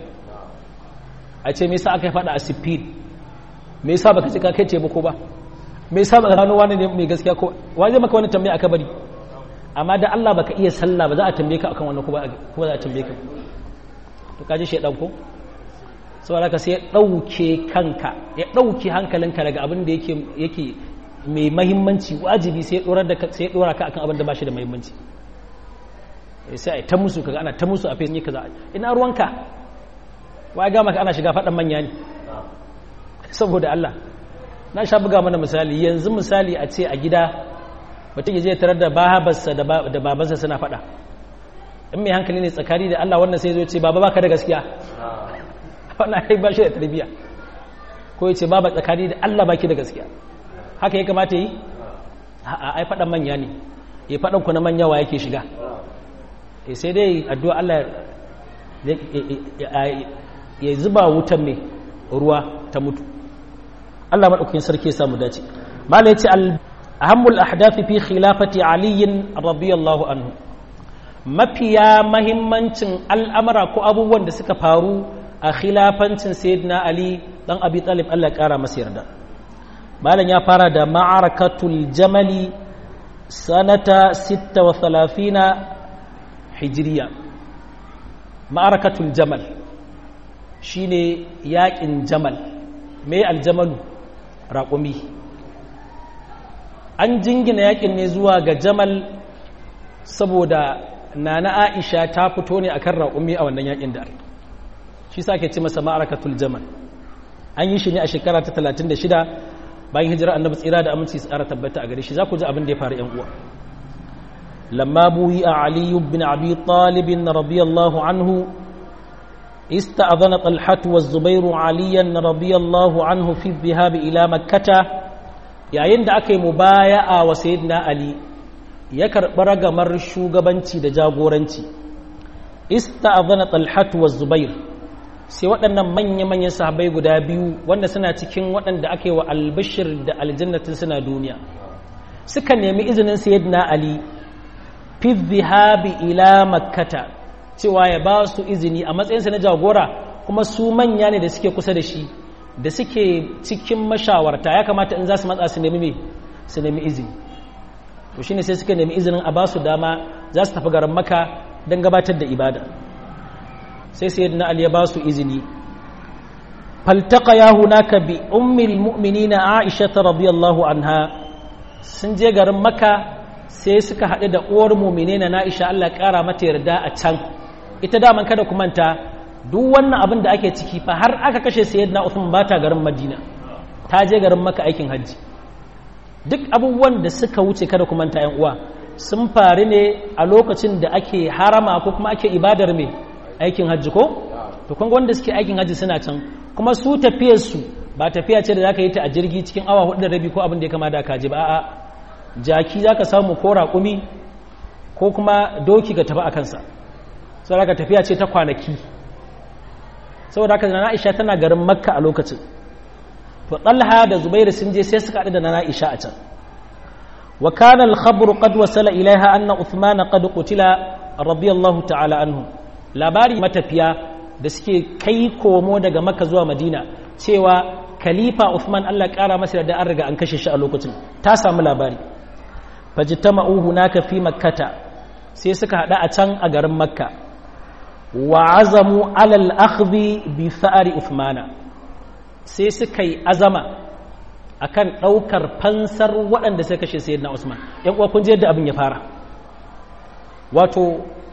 a ce me yasa aka yi faɗa a sifil me yasa baka ce ka kai taimako ba me yasa baka gano wani ne mai gaskiya ko wa zai maka wani tambaya aka bari amma da Allah baka iya sallah ba za a tambaye ka akan wannan ko ba ko za a tambaye ka to kaji shedan ko saboda ka sai ya dauke kanka ya dauke hankalinka daga abin da yake yake mai mahimmanci wajibi sai ya dora da sai ya dora ka akan abin da ba shi da mahimmanci sai ai ta musu kaga ana ta musu a face ne kaza ina ruwanka wai ga maka ana shiga fadan manya ne saboda Allah na sha buga mana misali yanzu misali a ce a gida mutum ya je tarar da babarsa da babansa suna fada in mai hankali ne tsakani da Allah wannan sai zo ce baba baka da gaskiya wannan ai ba shi da tarbiyya ko ya ce baba tsakani da Allah baki da gaskiya haka ya kamata yi a ai fadan manya ne ya fadan ku na manya wa yake shiga eh sai dai addu'a Allah ya zuba wutan mai ruwa ta mutu Allah madaukakin sarki ya samu dace malai ce al ahammul ahdafi fi khilafati aliyin radiyallahu anhu mafiya mahimmancin al'amara ko abubuwan da suka faru a khilafancin sayyidina ali dan abi talib Allah ya kara masa yarda malam ya fara da ma'arakatul jamali sanata 36 hijriya ma'arakatul jamal shine yaƙin jamal me aljamalu raƙumi an jingina yaƙin ne zuwa ga jamal saboda nana aisha ta fito ne akan raƙumi a wannan yaƙin da shi sa ke ce masa ma'arakatul jamal an yi shi ne a shekara ta 36 bayan hijira annabi tsira da aminci tsara tabbata a gare shi za ku ji abin da ya faru yan uwa lamma buyi a aliyu bin abi talibin radiyallahu anhu استأذن طلحة والزبير عليا رضي الله عنه في الذهاب إلى مكة yayin da aka yi mubaya'a wa sayyidina Ali ya karɓi ragamar shugabanci da jagoranci ista'adhana talhatu wa zubair sai waɗannan manya-manyan sahabbai guda biyu wanda suna cikin waɗanda aka yi wa albishir da aljannatin suna duniya suka nemi izinin sayyidina Ali fi dhahabi ila makkata cewa ya ba su izini a matsayinsa na jagora kuma su manya ne da suke kusa da shi da suke cikin mashawarta ya kamata in za su matsa su nemi me su nemi izini to shine sai suka nemi izinin a ba su dama za su tafi garin maka don gabatar da ibada sai sayyidina ali ya ba su izini faltaka ya hunaka bi ummil mu'minina aisha radiyallahu anha sun je garin maka sai suka haɗu da uwar mu'minina na aisha Allah ƙara mata yarda a can ita daman kada ku manta duk wannan abin da ake ciki fa har aka kashe sayyidina Uthman ba ta garin Madina ta je garin maka aikin hajji duk abubuwan da suka wuce kada ku manta yan uwa sun faru ne a lokacin da ake harama ko kuma ake ibadar mai aikin hajji ko to kun wanda suke aikin hajji suna can kuma su tafiyar su ba tafiya ce da zaka yi ta a jirgi cikin awa hudu da rabi ko abin da ya kama da kaji ba a'a jaki zaka samu ko raƙumi ko kuma doki ga tafi a kansa saboda haka tafiya ce ta kwanaki saboda haka na Aisha tana garin Makka a lokacin to Talha da Zubairu sun je sai suka haɗu da na Aisha a can wa kana al-khabr qad wasala ilaiha anna Uthman qad qutila radiyallahu ta'ala anhu labari matafiya da suke kai komo daga Makka zuwa Madina cewa khalifa Uthman Allah ƙara masa da an riga an kashe shi a lokacin ta samu labari fajtama'u hunaka fi makkata sai suka hada a can a garin Makka wa azamu alal akhdhi bi tha'ri Uthmana sai suka yi azama akan ɗaukar fansar waɗanda suka kashe sayyidina Usman yan uwa kun je yadda abin ya fara wato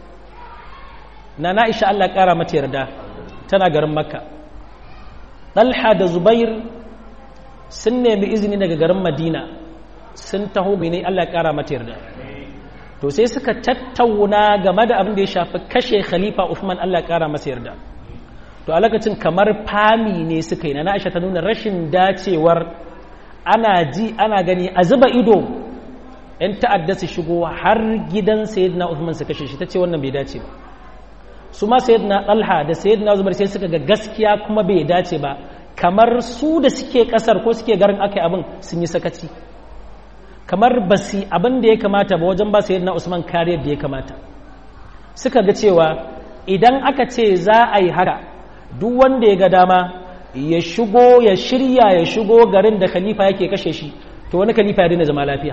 nana Aisha Allah ƙara mata yarda tana garin Makka Talha da Zubair sun nemi izini daga garin Madina sun taho mene Allah ƙara mata yarda to sai suka tattauna game da abin da ya shafi kashe khalifa Uthman Allah ƙara masa yarda to a lokacin kamar fami ne suka yi na Aisha ta nuna rashin dacewar ana ji ana gani a zuba ido yan ta'adda su shigo har gidan sayyidina Uthman su kashe shi ta ce wannan bai dace ba su ma sayyidina Talha da sayyidina Zubair sai suka ga gaskiya kuma bai dace ba kamar su da suke kasar ko suke garin akai abin sun yi sakaci kamar basi abin da ya kamata ba wajen ba sayyidina Usman kariyar da ya kamata suka ga cewa idan aka ce za a yi haka duk wanda ya ga dama ya shigo ya shirya ya shigo garin da khalifa yake kashe shi to wani khalifa ya daina zama lafiya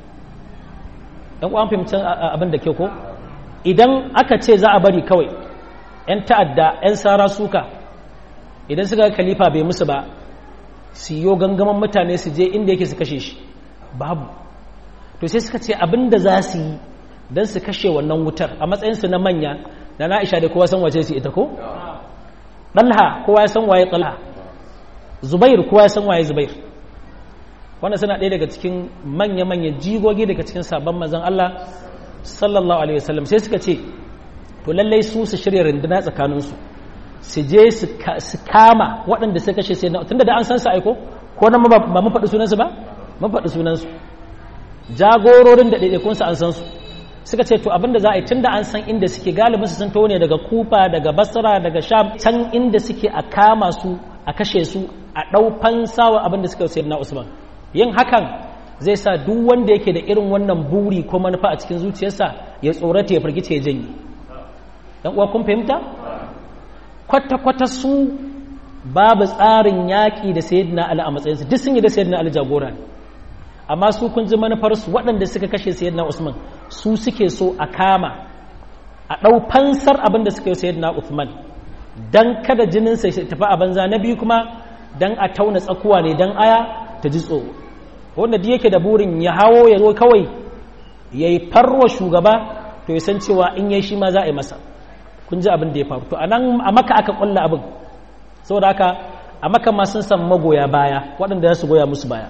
ɗan ƙwan fahimcin abin da ke ko idan aka ce za a bari kawai 'yan ta'adda 'yan sara suka idan suka ga khalifa bai musu ba su yi gangaman mutane su je inda yake su kashe shi babu to sai suka ce abin da za su yi don su kashe wannan wutar a matsayinsu na manya da na isha da kowa san wace su ita ko? ɗalha kowa ya san waye ɗalha zubair kowa ya san waye zubair wannan suna ɗaya daga cikin manya-manya jigogi daga cikin sabon mazan Allah sallallahu alaihi wasallam sai suka ce to lallai su su shirya runduna tsakaninsu su je su kama waɗanda suka kashe sai tunda da an san su aiko ko nan ba mun faɗi sunansu ba mun faɗi sunansu jagororin da ɗaiɗaikunsu an san su suka ce to abinda za a yi tun da an san inda suke galibin su sun taho ne daga kufa daga basra daga sham can inda suke a kama su a kashe su a ɗau fansawa abinda suka sayar na usman yin hakan zai sa duk wanda yake da irin wannan buri ko manufa a cikin zuciyarsa ya tsorata ya firgice ya janye dan uwa kun fahimta kwata-kwata su babu tsarin yaƙi da sayyidina ali a matsayinsu duk sun yi da sayyidina ali jagora ne amma su kun ji manufarsu waɗanda suka kashe sayyidina usman su suke so a kama a ɗau fansar abin da suka yi sayyidina usman don kada jininsa ya tafi a banza na biyu kuma don a tauna tsakuwa ne don aya ta ji tsoro wanda duk yake da burin ya hawo ya zo kawai ya yi farwa shugaba to ya san cewa in yi shi ma za a yi masa kun ji abin da ya faru to a nan a maka aka ƙulla abin saboda haka a maka ma sun san magoya baya waɗanda za su goya musu baya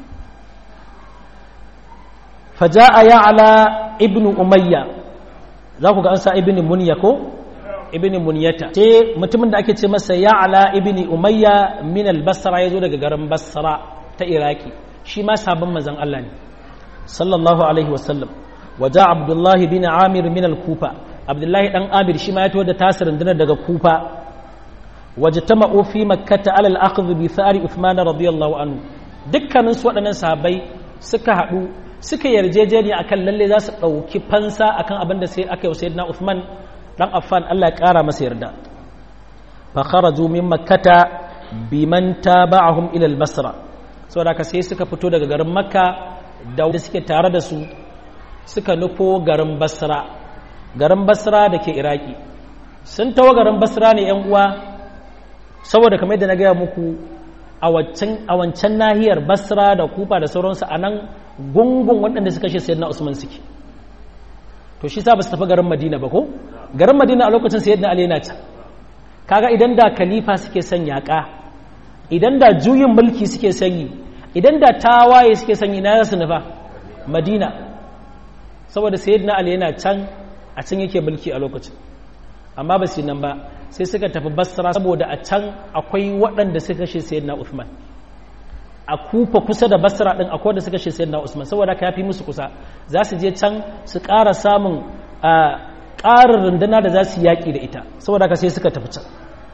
فجاء يعلى ابن أمية ذاك ga an sa ibn munya ko ibn munyata ce mutumin da ake ce masa ya'la ibn umayya min al-basra yazo daga garin basra ta iraki shi ma sabon manzon Allah ne sallallahu alaihi wasallam waja abdullahi bin amir min al-kufa abdullahi dan amir shi ma ya tawo da tasirin dinar daga kufa wajtama'u fi makkah ala al-akhdh bi thari uthman radiyallahu anhu dukkanin su waɗannan sahabbai suka haɗu suka yarjejeniya akan lalle za su ɗauki fansa akan abin da sai aka yi sayyidina Uthman dan Affan Allah ya ƙara masa yarda fa kharaju min makkata biman taba'ahum ila al-basra saboda ka sai suka fito daga garin makka da suke tare da su suka nufo garin basra garin basra da ke iraki sun tawo garin basra ne yan uwa saboda kamar yadda na gaya muku a wancan nahiyar basra da kufa da sauransu a nan gungun waɗanda suka shi sayyidina usman suke to shi sa ba su tafi garin madina ba ko garin madina a lokacin sayyidina ali yana can kaga idan da khalifa suke son yaƙa idan da juyin mulki suke sanyi idan da tawaye suke sanyi na su nufa madina saboda sayyidina ali yana can a can yake mulki a lokacin amma ba su nan ba sai suka tafi basra saboda a can akwai waɗanda suka kashe sayyidina Uthman a kufa kusa da basra ɗin akwai wanda suka kashe sayyidina Usman saboda ka yafi musu kusa za su je can su ƙara samun ƙarin runduna da za su yaƙi da ita saboda ka sai suka tafi can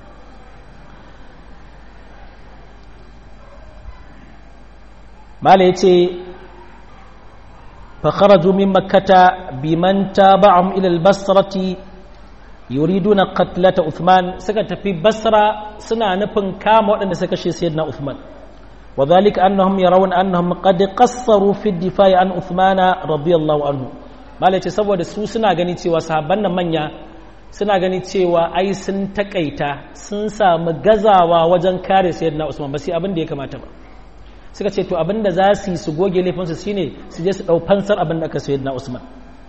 mala ya ce fakharaju min makkata biman taba'um ila al-basrati yuriduna qatlata Uthman suka tafi Basra suna nufin kama waɗanda suka kashe Sayyidina Uthman wadhalika annahum yarawun annahum qad qassaru fi ad-difa'i an Uthman radiyallahu anhu malai ce saboda su suna gani cewa sahabban nan manya suna gani cewa ai sun takaita sun samu gazawa wajen kare Sayyidina Usman ba sai abin da ya kamata ba suka ce to abin da za su yi su goge laifinsu shine su je su dau fansar abin da aka Sayyidina Usman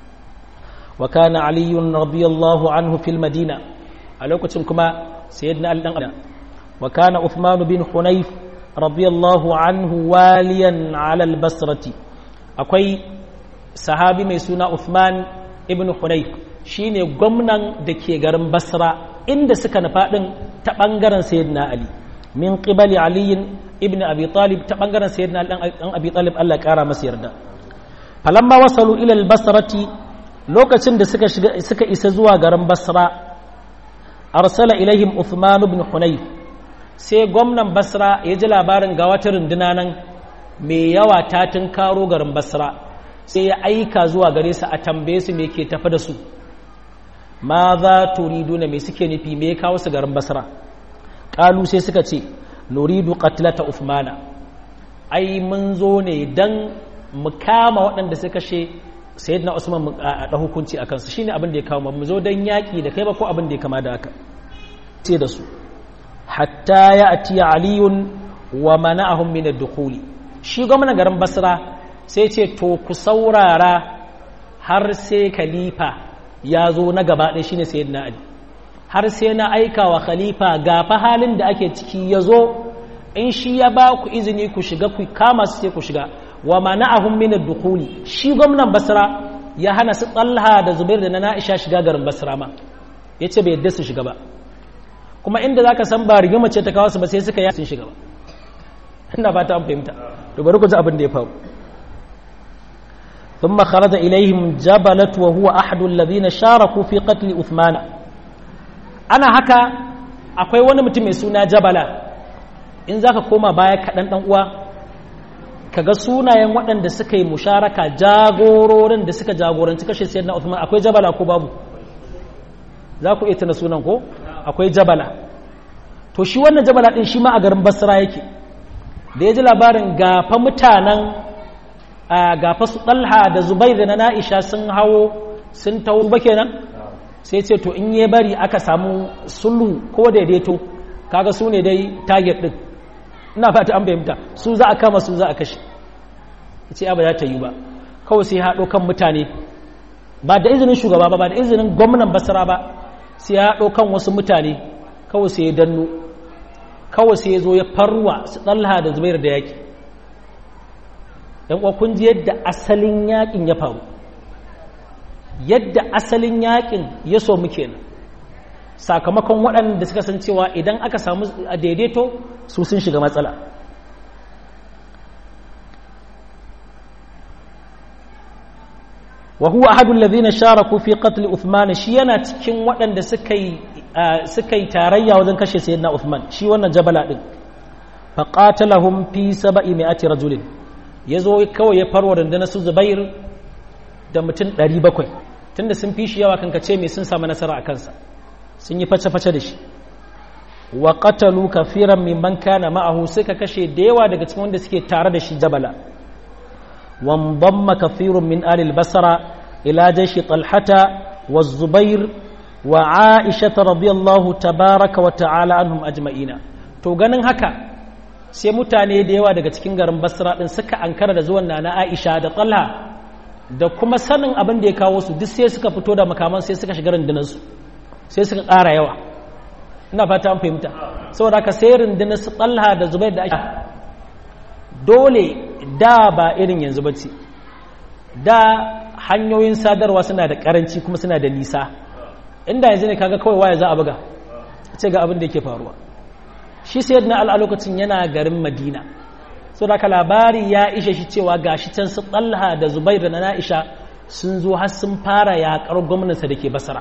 وكان علي رضي الله عنه في المدينة ألوكتم كما سيدنا الأنقنا وكان عثمان بن حنيف رضي الله عنه واليا على البصرة أكوي صحابي ميسونا عثمان ابن حنيف shine gwamnan da ke garin basra inda suka nufa ɗin ta ɓangaren sayyidina ali min qibali aliyin ibn abi talib ta ɓangaren sayyidina ɗan abi talib allah ƙara masa yarda falamma wasalu ila basrati lokacin da suka shiga suka isa zuwa garin Basra arsala ilaihim Uthman ibn Hunayf sai gwamnan Basra ya ji labarin ga wata runduna nan mai yawa ta karo garin Basra sai ya aika zuwa gare su a tambaye su me ke tafi da su ma za turiduna me suke nufi me kawo su garin Basra kalu sai suka ce nuridu qatlata Uthmana ai mun zo ne dan mu kama waɗanda suka kashe sayyidina usman a da hukunci a kansu shine abin da ya kawo mu zo dan yaki da kai ba ko abin da ya kama da haka ce da su hatta ya atiya aliyun wa mana'ahum min ad-dukhul shi gwamnan garin basra sai ce to ku saurara har sai khalifa ya zo na gaba ɗaya shine sayyidina ali har sai na aika wa khalifa ga fa halin da ake ciki ya zo in shi ya ba ku izini ku shiga ku kama su sai ku shiga wa mana'ahum min ad-dukhuli shi gwamnan Basra ya hana su Talha da Zubair da na Aisha shiga garin Basra ma yace bai yadda su shiga ba kuma inda zaka san ba rigima ce ta kawo su ba sai suka yi sun shiga ba ina fata an fahimta to bari ku ji abin da ya faru ثم خرج إليهم جبلة وهو أحد الذين شاركوا في قتل عثمان أنا هكا akwai wani mutum mai suna jabala in zaka koma baya kaɗan ɗan uwa kaga sunayen waɗanda suka yi musharaka jagororin da suka jagoranci kashe sayyidina Uthman akwai jabala ko babu za ku iya tuna sunan ko akwai jabala to shi wannan jabala din shi ma a garin Basra yake da ya ji labarin gafa mutanen gafa su Talha da Zubair da na Aisha sun hawo sun tawo ba kenan sai ce to in ya bari aka samu sulhu ko daidaito kaga su ne dai target din ina fata an fahimta su za a kama su za a kashe ce ba za ta yi ba kawai sai haɗo kan mutane ba da izinin shugaba ba ba da izinin gwamnan basara ba sai ya haɗo kan wasu mutane kawai sai ya danno kawai sai ya zo ya farwa su ɗalha da zubair da yaƙi yan kun ji yadda asalin yaƙin ya faru yadda asalin yaƙin ya so muke nan sakamakon waɗanda suka san cewa idan aka samu daidaito su sun shiga matsala wa huwa ahadu alladhina sharaku fi qatl Uthman shi yana cikin waɗanda suka yi suka yi tarayya wajen kashe sayyidina Uthman shi wannan jabala din fa qatalahum fi 700 rajulin yazo kawai ya farwa rundunar su Zubair da mutum 700 tunda sun fi shi yawa kankace me sun samu nasara a kansa sun yi face-face da shi wa qatalu kafiran mimman kana ma'ahu suka kashe da yawa daga cikin wanda suke tare da shi jabala وانضم كثير من آل البصرة إلى جيش طلحة والزبير وعائشة رضي الله تبارك وتعالى عنهم أجمعين to ganin haka sai mutane da yawa daga cikin garin basra din suka ankara da zuwan nana aisha da talha da kuma sanin abin da ya kawo su duk sai suka fito da makaman sai suka shiga rundunarsu sai suka ƙara yawa ina fata an fahimta saboda haka sai rundunar su talha da zubair da ake dole da ba irin yanzu ba ce da hanyoyin sadarwa suna da karanci kuma suna da nisa inda yanzu ne kaga kawai waya za a buga ce ga abin da yake faruwa shi sai na a lokacin yana garin madina so da labari ya ishe shi cewa gashi can su talha da zubair da na'isha sun zo har sun fara yaƙar gwamnansa da ke basara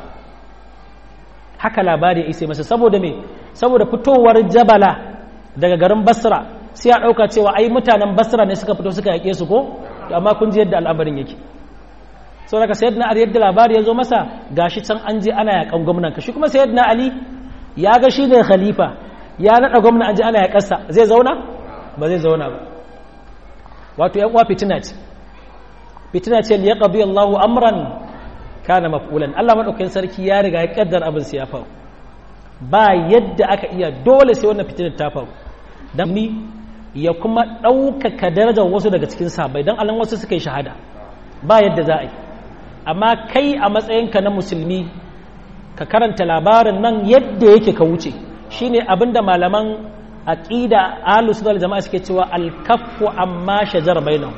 haka labari ya isa masa saboda me saboda fitowar jabala daga garin basra sai ya ɗauka cewa ai mutanen basra ne suka fito suka yaƙe su ko amma kun ji yadda al'amarin yake sau daga sayyidina ali yadda labari ya zo masa gashi can an je ana yaƙan gwamnan ka shi kuma sayyidina ali ya ga shi ne khalifa ya naɗa gwamna an je ana yaƙarsa zai zauna ba zai zauna ba wato yan uwa fitina ce fitina ce ya qadi Allahu amran kana maf'ulan Allah madaukakin sarki ya riga ya kaddar abin sai ya faru ba yadda aka iya dole sai wannan fitinar ta faru dan ni ya kuma ɗaukaka darajar wasu daga cikin sahabbai dan alan wasu suka yi shahada ba yadda za a yi amma kai a matsayinka na musulmi ka karanta labarin nan yadda yake ka wuce shine abinda malaman aqida ahlus sunna jama'a suke cewa al-kaffu amma shajara bainahum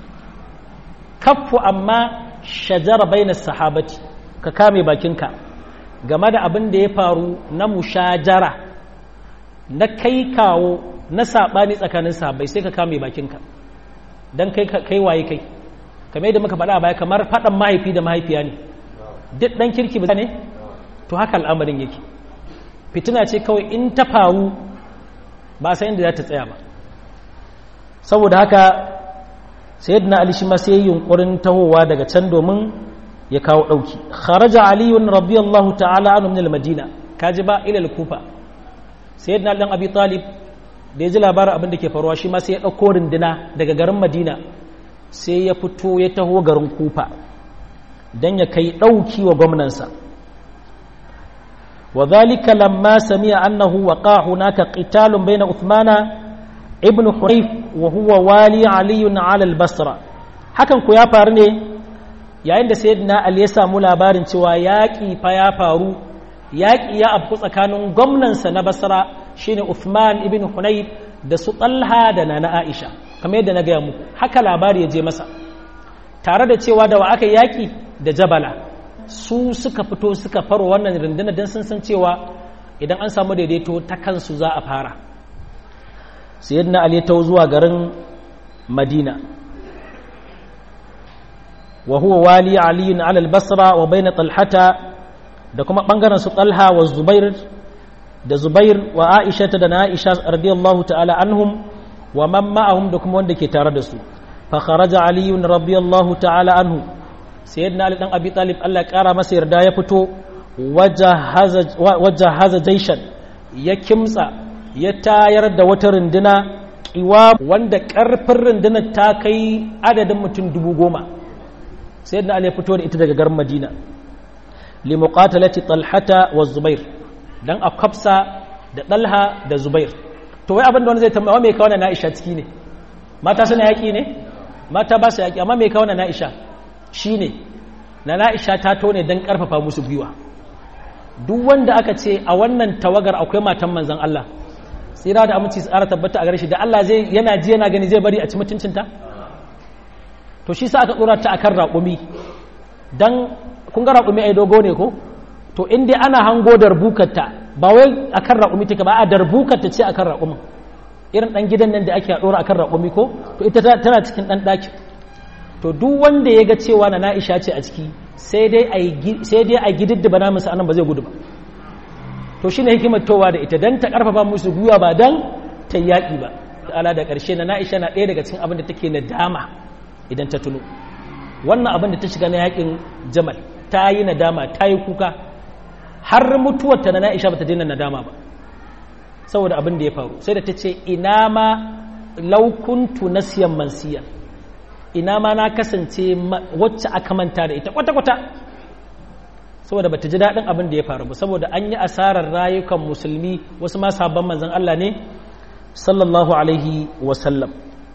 kaffu amma shajara bainas sahabati ka kame bakinka game da abin da ya faru na mushajara na kai kawo na sabani tsakanin sahabbai sai ka kame bakinka dan kai kai waye kai kamar yadda muka faɗa a baya kamar faɗan mahaifi da mahaifiya ne duk ɗan kirki ba ne to haka al'amarin yake fitina ce kawai in ta faru ba san inda za ta tsaya ba saboda haka sayyidina ali shi ma sai yunkurin tahowa daga can domin ya kawo dauki kharaja aliyun radiyallahu ta'ala anhu min al-madina kaji ba ila al-kufa sayyidina dan abi talib da ya ji labarin abin da ke faruwa shi ma sai ya dauko runduna daga garin madina sai ya fito ya taho garin kufa dan ya kai dauki wa gwamnansa وذلك لما سمع أنه وقع هناك قتال بين عثمان ابن حريف وهو والي علي على البصرة hakan ku ya faru ne yayin da sayyidina Ali ya samu labarin cewa yaƙi fa ya faru yaƙi ya afku tsakanin gwamnansa na Basra shine Uthman ibn Hunayf da su Talha da Nana Aisha kamar yadda na gaya muku haka labari ya je masa tare da cewa da wa aka yaƙi da Jabala su suka fito suka faro wannan rundunar don sun san cewa idan an samu daidaito ta kansu za a fara sayyidina ali ta zuwa garin madina wa huwa wali ali ala al-basra wa bayna talhata da kuma bangaren su talha wa zubair da zubair wa aisha da na aisha radiyallahu ta'ala anhum wa man ma'ahum da kuma wanda ke tare da su fa kharaja ali radiyallahu ta'ala anhu sayyidina ali dan abi talib Allah ya kara masa yarda ya fito wajahaza jaishan ya kimtsa ya tayar da wata runduna kiwa wanda karfin rundunar ta kai adadin mutum dubu goma sayyidina ali ya fito da ita daga garin madina li muqatalati talhata wa zubair dan a kafsa da dalha da zubair to wai abin da wani zai tambaya me kawo na Aisha ciki ne mata suna yaki ne mata ba su yaki amma me kawo na Aisha shi ne na na'isha ta tone don ƙarfafa musu gwiwa duk wanda aka ce a wannan tawagar akwai matan manzan Allah tsira da aminci tsara tabbata a gare shi da Allah zai yana ji yana gani zai bari a ci mutuncinta to shi sa aka tsora ta akan raƙumi don kun ga raƙumi ai dogo ne ko to in dai ana hango darbukarta ba wai akan raƙumi take ba a darbukarta ce akan raƙumin irin ɗan gidan nan da ake ɗora akan raƙumi ko to ita tana cikin ɗan ɗakin to duk wanda ya ga cewa na na'isha ce a ciki sai dai a gididdiba namun sa'anan ba zai gudu ba to shi ne hikimar towa da ita don ta karfafa musu gwiwa ba don ta yaƙi ba da ala da ƙarshe na na'isha na ɗaya daga cikin abin da take na dama idan ta tuno wannan abin da ta shiga na yaƙin jamal ta yi nadama ta yi kuka har mutuwarta na na'isha ba ta daina nadama ba saboda abin da ya faru sai da ta ce ina ma laukuntu nasiyan mansiyan ina ma na kasance wacce aka manta da ita kwata-kwata saboda bata ji daɗin abin da ya faru ba saboda an yi asarar rayukan musulmi wasu ma sabon manzan Allah ne sallallahu alaihi wasallam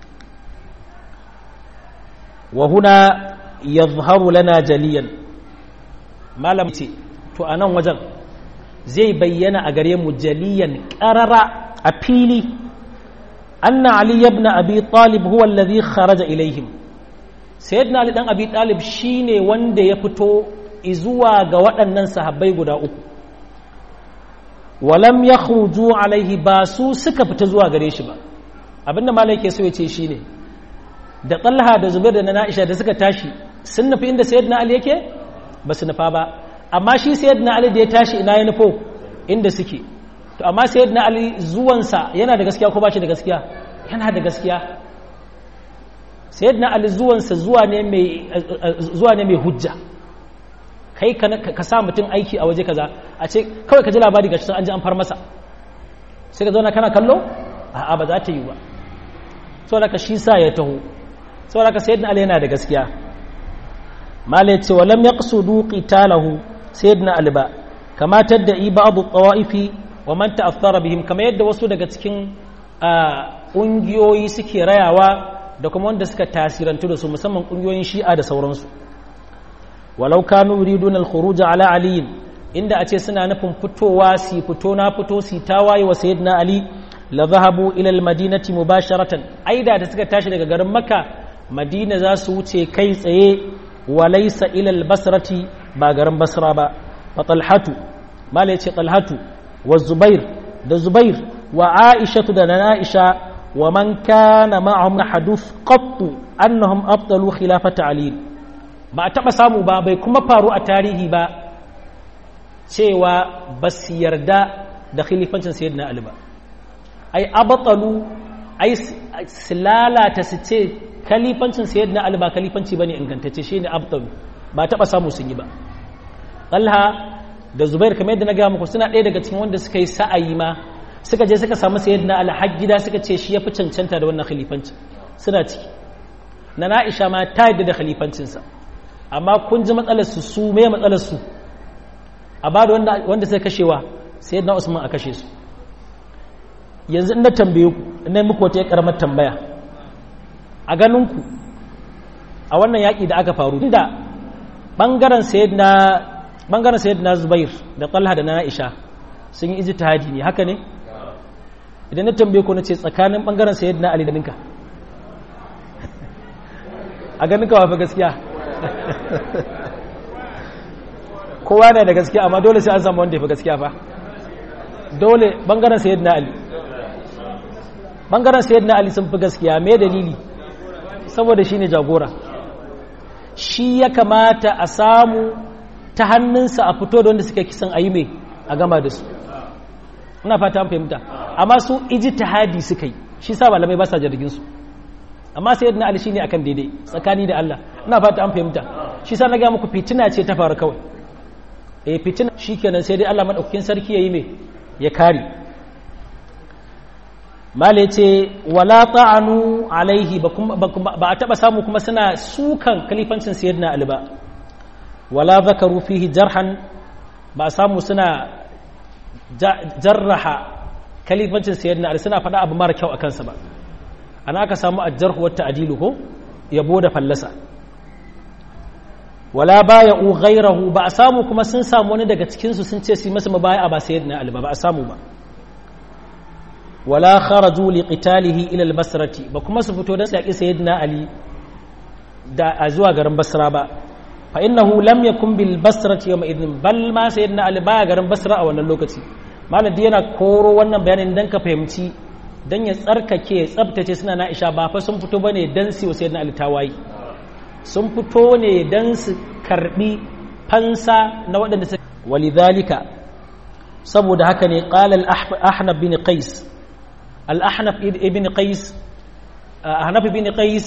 wa huna yadhharu lana jaliyan malam ce to a nan wajen zai bayyana a gare mu jaliyan ƙarara a fili anna ali ibn abi talib huwa alladhi kharaja ilaihim sayyidina ali dan abi talib shine wanda ya fito izuwa ga waɗannan sahabbai guda uku walam yakhruju alaihi ba su suka fita zuwa gare shi ba abinda malai ke so ya ce shine da talha da zubair da na aisha da suka tashi sun nufi inda sayyidina ali yake ba su nufa ba amma shi sayyidina ali da ya tashi ina ya nufo inda suke to amma sayyidina ali zuwansa yana da gaskiya ko ba shi da gaskiya yana da gaskiya sayyidina ali zuwansa zuwa ne mai zuwa ne mai hujja kai ka sa mutum aiki a waje kaza a ce kawai ka ji labari ga shi an ji an far masa sai ka zauna kana kallo a'a ba za ta yi ba saboda ka shi sa ya taho saboda ka sayyidina ali yana da gaskiya mala yace wa lam yaqsudu qitalahu sayyidina ali ba kama tadda ba'du tawaifi wa man ta'athara bihim kama yadda wasu daga cikin ƙungiyoyi suke rayawa da kuma wanda suka tasirantu da su musamman ƙungiyoyin shi'a da sauransu walau kanu yuridun al-khuruj ala ali inda a ce suna nufin fitowa si fito na fito si tawaye wa sayyidina ali la zahabu ila al-madinati mubasharatan aida da suka tashi daga garin makka madina za su wuce kai tsaye wa laysa ila al-basrati ba garin basra ba fa talhatu mala yace talhatu wa zubair da zubair wa aisha da na aisha wa man kana ma'ahum hadith qattu annahum abtalu khilafata ali ba a taɓa samu ba bai kuma faru a tarihi ba cewa ba su yarda da khilifancin sayyidina Ali ba ai abatalu ai su lalata su ce khalifancin sayyidina Ali ba khalifanci bane ingantacce shine abtalu ba taɓa samu sun yi ba Talha da Zubair kamar yadda na ga muku suna ɗaya daga cikin wanda suka yi sa'ayi ma suka je suka samu sayyidina Ali har gida suka ce shi yafi cancanta da wannan khalifanci suna ciki na Aisha ma ta yadda da khalifancinsa amma kun ji matsalarsu su me matsalarsu a ba da wanda sai kashewa sai yadda usman a kashe su yanzu ina tambaye ku ina muku wata karamar tambaya a ganinku a wannan yaƙi da aka faru inda ɓangaren sayyidina ɓangaren sayyidina zubair da talha da na aisha sun yi ijtihadi ne haka ne idan na tambaye ku na ce tsakanin ɓangaren sayyidina ali da ninka a ganin ka wafi gaskiya kowa ne da gaskiya amma dole sai an samu wanda ya fi gaskiya fa dole bangaren sayid na ali bangaren sayid na ali sun fi gaskiya mai dalili saboda shi ne jagora shi ya kamata a samu ta hannunsa a fito da wanda suka kisan ayi mai a gama da su ina fata an fahimta amma su iji hadi suka yi shi sa malamai ba sa jirgin su amma sai yadda ali shine akan daidai tsakani da Allah ina fata an fahimta shi sa na ga muku fitina ce ta faru kawai eh fitina shikenan sai dai Allah madaukakin sarki yayi me ya kare male ce wala ta'anu alaihi ba a taba samu kuma suna sukan kalifancin sayyidina ali ba wala zakaru fihi jarhan ba a samu suna jarraha kalifancin sayyidina ali suna faɗa abu mara kyau a kansa ba ana aka samu ajjarhu wata adilu ko yabo da fallasa wala baya u ghairahu ba a samu kuma sun samu wani daga cikinsu sun ce su masa mabaya ba sayyidina ali ba ba a samu ba wala kharaju li qitalihi ila al-basrati ba kuma su fito da saki sayyidina ali da a zuwa garin basra ba fa innahu lam yakun bil basrati yawma idin bal ma sayyidina ali baya garin basra a wannan lokaci maladi yana koro wannan bayanin dan ka fahimci dan ya tsarkake ya tsabtace suna na isha ba fa sun fito bane dan su sayyidina ali tawayi sun fito ne dan su karbi fansa na waɗanda su walidhalika saboda haka ne qala al-ahnab bin qais الأحنف ابن قيس أحنف ابن قيس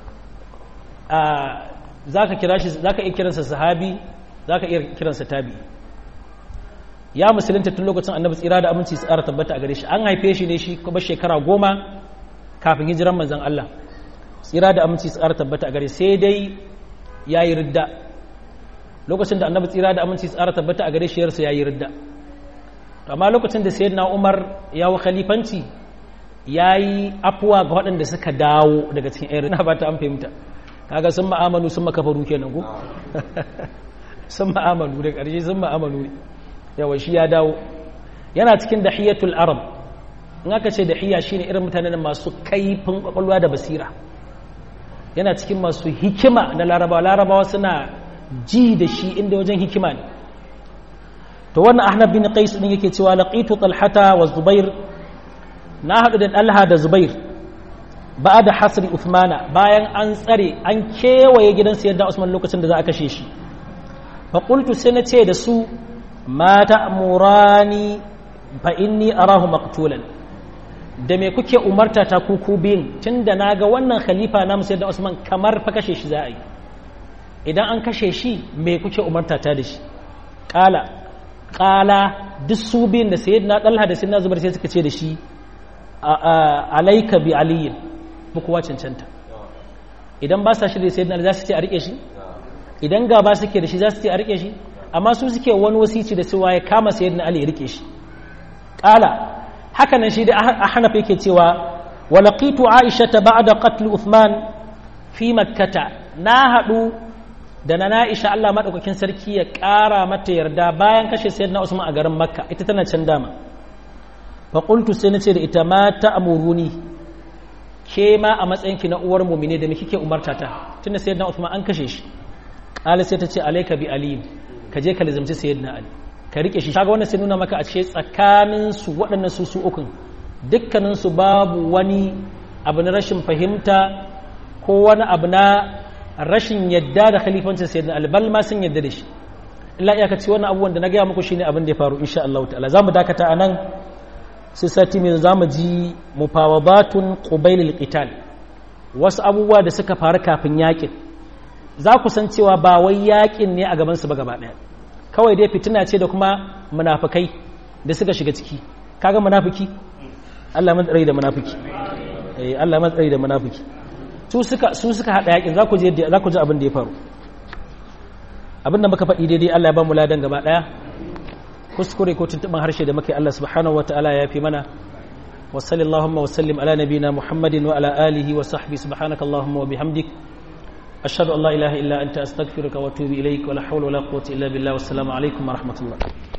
ذاك كراش ذاك إكرنس صحابي ذاك إكرنس تابي ya musulunta tun lokacin annabi tsira da aminci tsara tabbata a gare shi an haife shi ne shi kuma shekara goma kafin hijiran manzon Allah tsira da aminci tsara tabbata a gare sai dai ya yi ridda lokacin da annabi tsira da aminci tsara tabbata a gare shi yarsa ya yi ridda amma lokacin da sayyidina umar ya wa khalifanci ya yi afuwa ga waɗanda suka dawo daga cikin irin na ba ta an fahimta kaga sun ma'amalu sun makafaru kenan ku sun ma'amalu da ƙarshe sun ma'amalu ne yawa shi ya dawo yana cikin dahiyatul arab in aka ce dahiya shine irin mutanen masu kaifin kwakwalwa da basira yana cikin masu hikima na larabawa larabawa suna ji da shi inda wajen hikima ne to wannan ahnab bin qais din yake cewa laqitu talhata wa zubair na hadu da talha da zubair ba'da hasri uthmana bayan an tsare an kewaye gidan sayyidina usman lokacin da za a kashe shi fa qultu sai na ce da su ma ta'murani fa inni arahu maqtulan da me kuke umarta ta kuku biyun tunda naga wannan khalifa na sayyidina usman kamar fa kashe shi za a yi idan an kashe shi me kuke umarta ta da shi kala kala duk su biyun da sayyidina dalha da sayyidina zubair sai suka ce da shi alaika bi aliyin bu kowa cancanta idan ba sa shi da sayyidina za su ce a rike shi idan ga ba suke da shi za su ce a rike shi amma su suke wani wasici da cewa ya kama sayyidina ali ya rike shi kala haka nan shi da ahnaf yake cewa wa laqitu aisha ba'da qatl uthman fi makkata na hadu da na na'isha Allah maɗaukakin sarki ya ƙara mata yarda bayan kashe sayyidina Usman a garin Makka ita tana can dama fa qultu sai nace da ita ma ta'muruni ke ma a matsayinki na uwar mu'mine da me kike umarta ta tunda sayyidina Usman an kashe shi qala sai ta ce alayka bi ali ka je ka lazimci sayyidina ali ka rike shi kaga wannan sai nuna maka a ce tsakanin su waɗannan su su ukun dukkanin su babu wani abu na rashin fahimta ko wani abu na rashin yadda da khalifancin sayyidina albal ma sun yadda da shi illa iyaka ce wannan abubuwan da na gaya muku shine abin da ya faru insha Allah ta'ala zamu dakata anan sai sati mai zamu ji mufawadatun qubayl alqital wasu abubuwa da suka faru kafin yakin za ku san cewa ba wai yakin ne a gaban su ba gaba daya kawai dai fitina ce da kuma munafikai da suka shiga ciki kaga munafiki Allah man tsare da munafiki eh Allah man tsare da munafiki su suka haɗa yakin za ku ji abin da ya faru abin da muka faɗi daidai Allah ya ba mu ladan gaba ɗaya kuskure ko tuntuɓin harshe da muka yi Allah subhanahu wa ta'ala ya fi mana wa sallallahu wa sallim ala nabina muhammadin wa ala alihi wa sahbi subhanaka allahumma wa bihamdik ashhadu an la ilaha illa anta astaghfiruka wa atubu ilaik wa la hawla wa la quwwata illa billah wa assalamu alaikum wa rahmatullah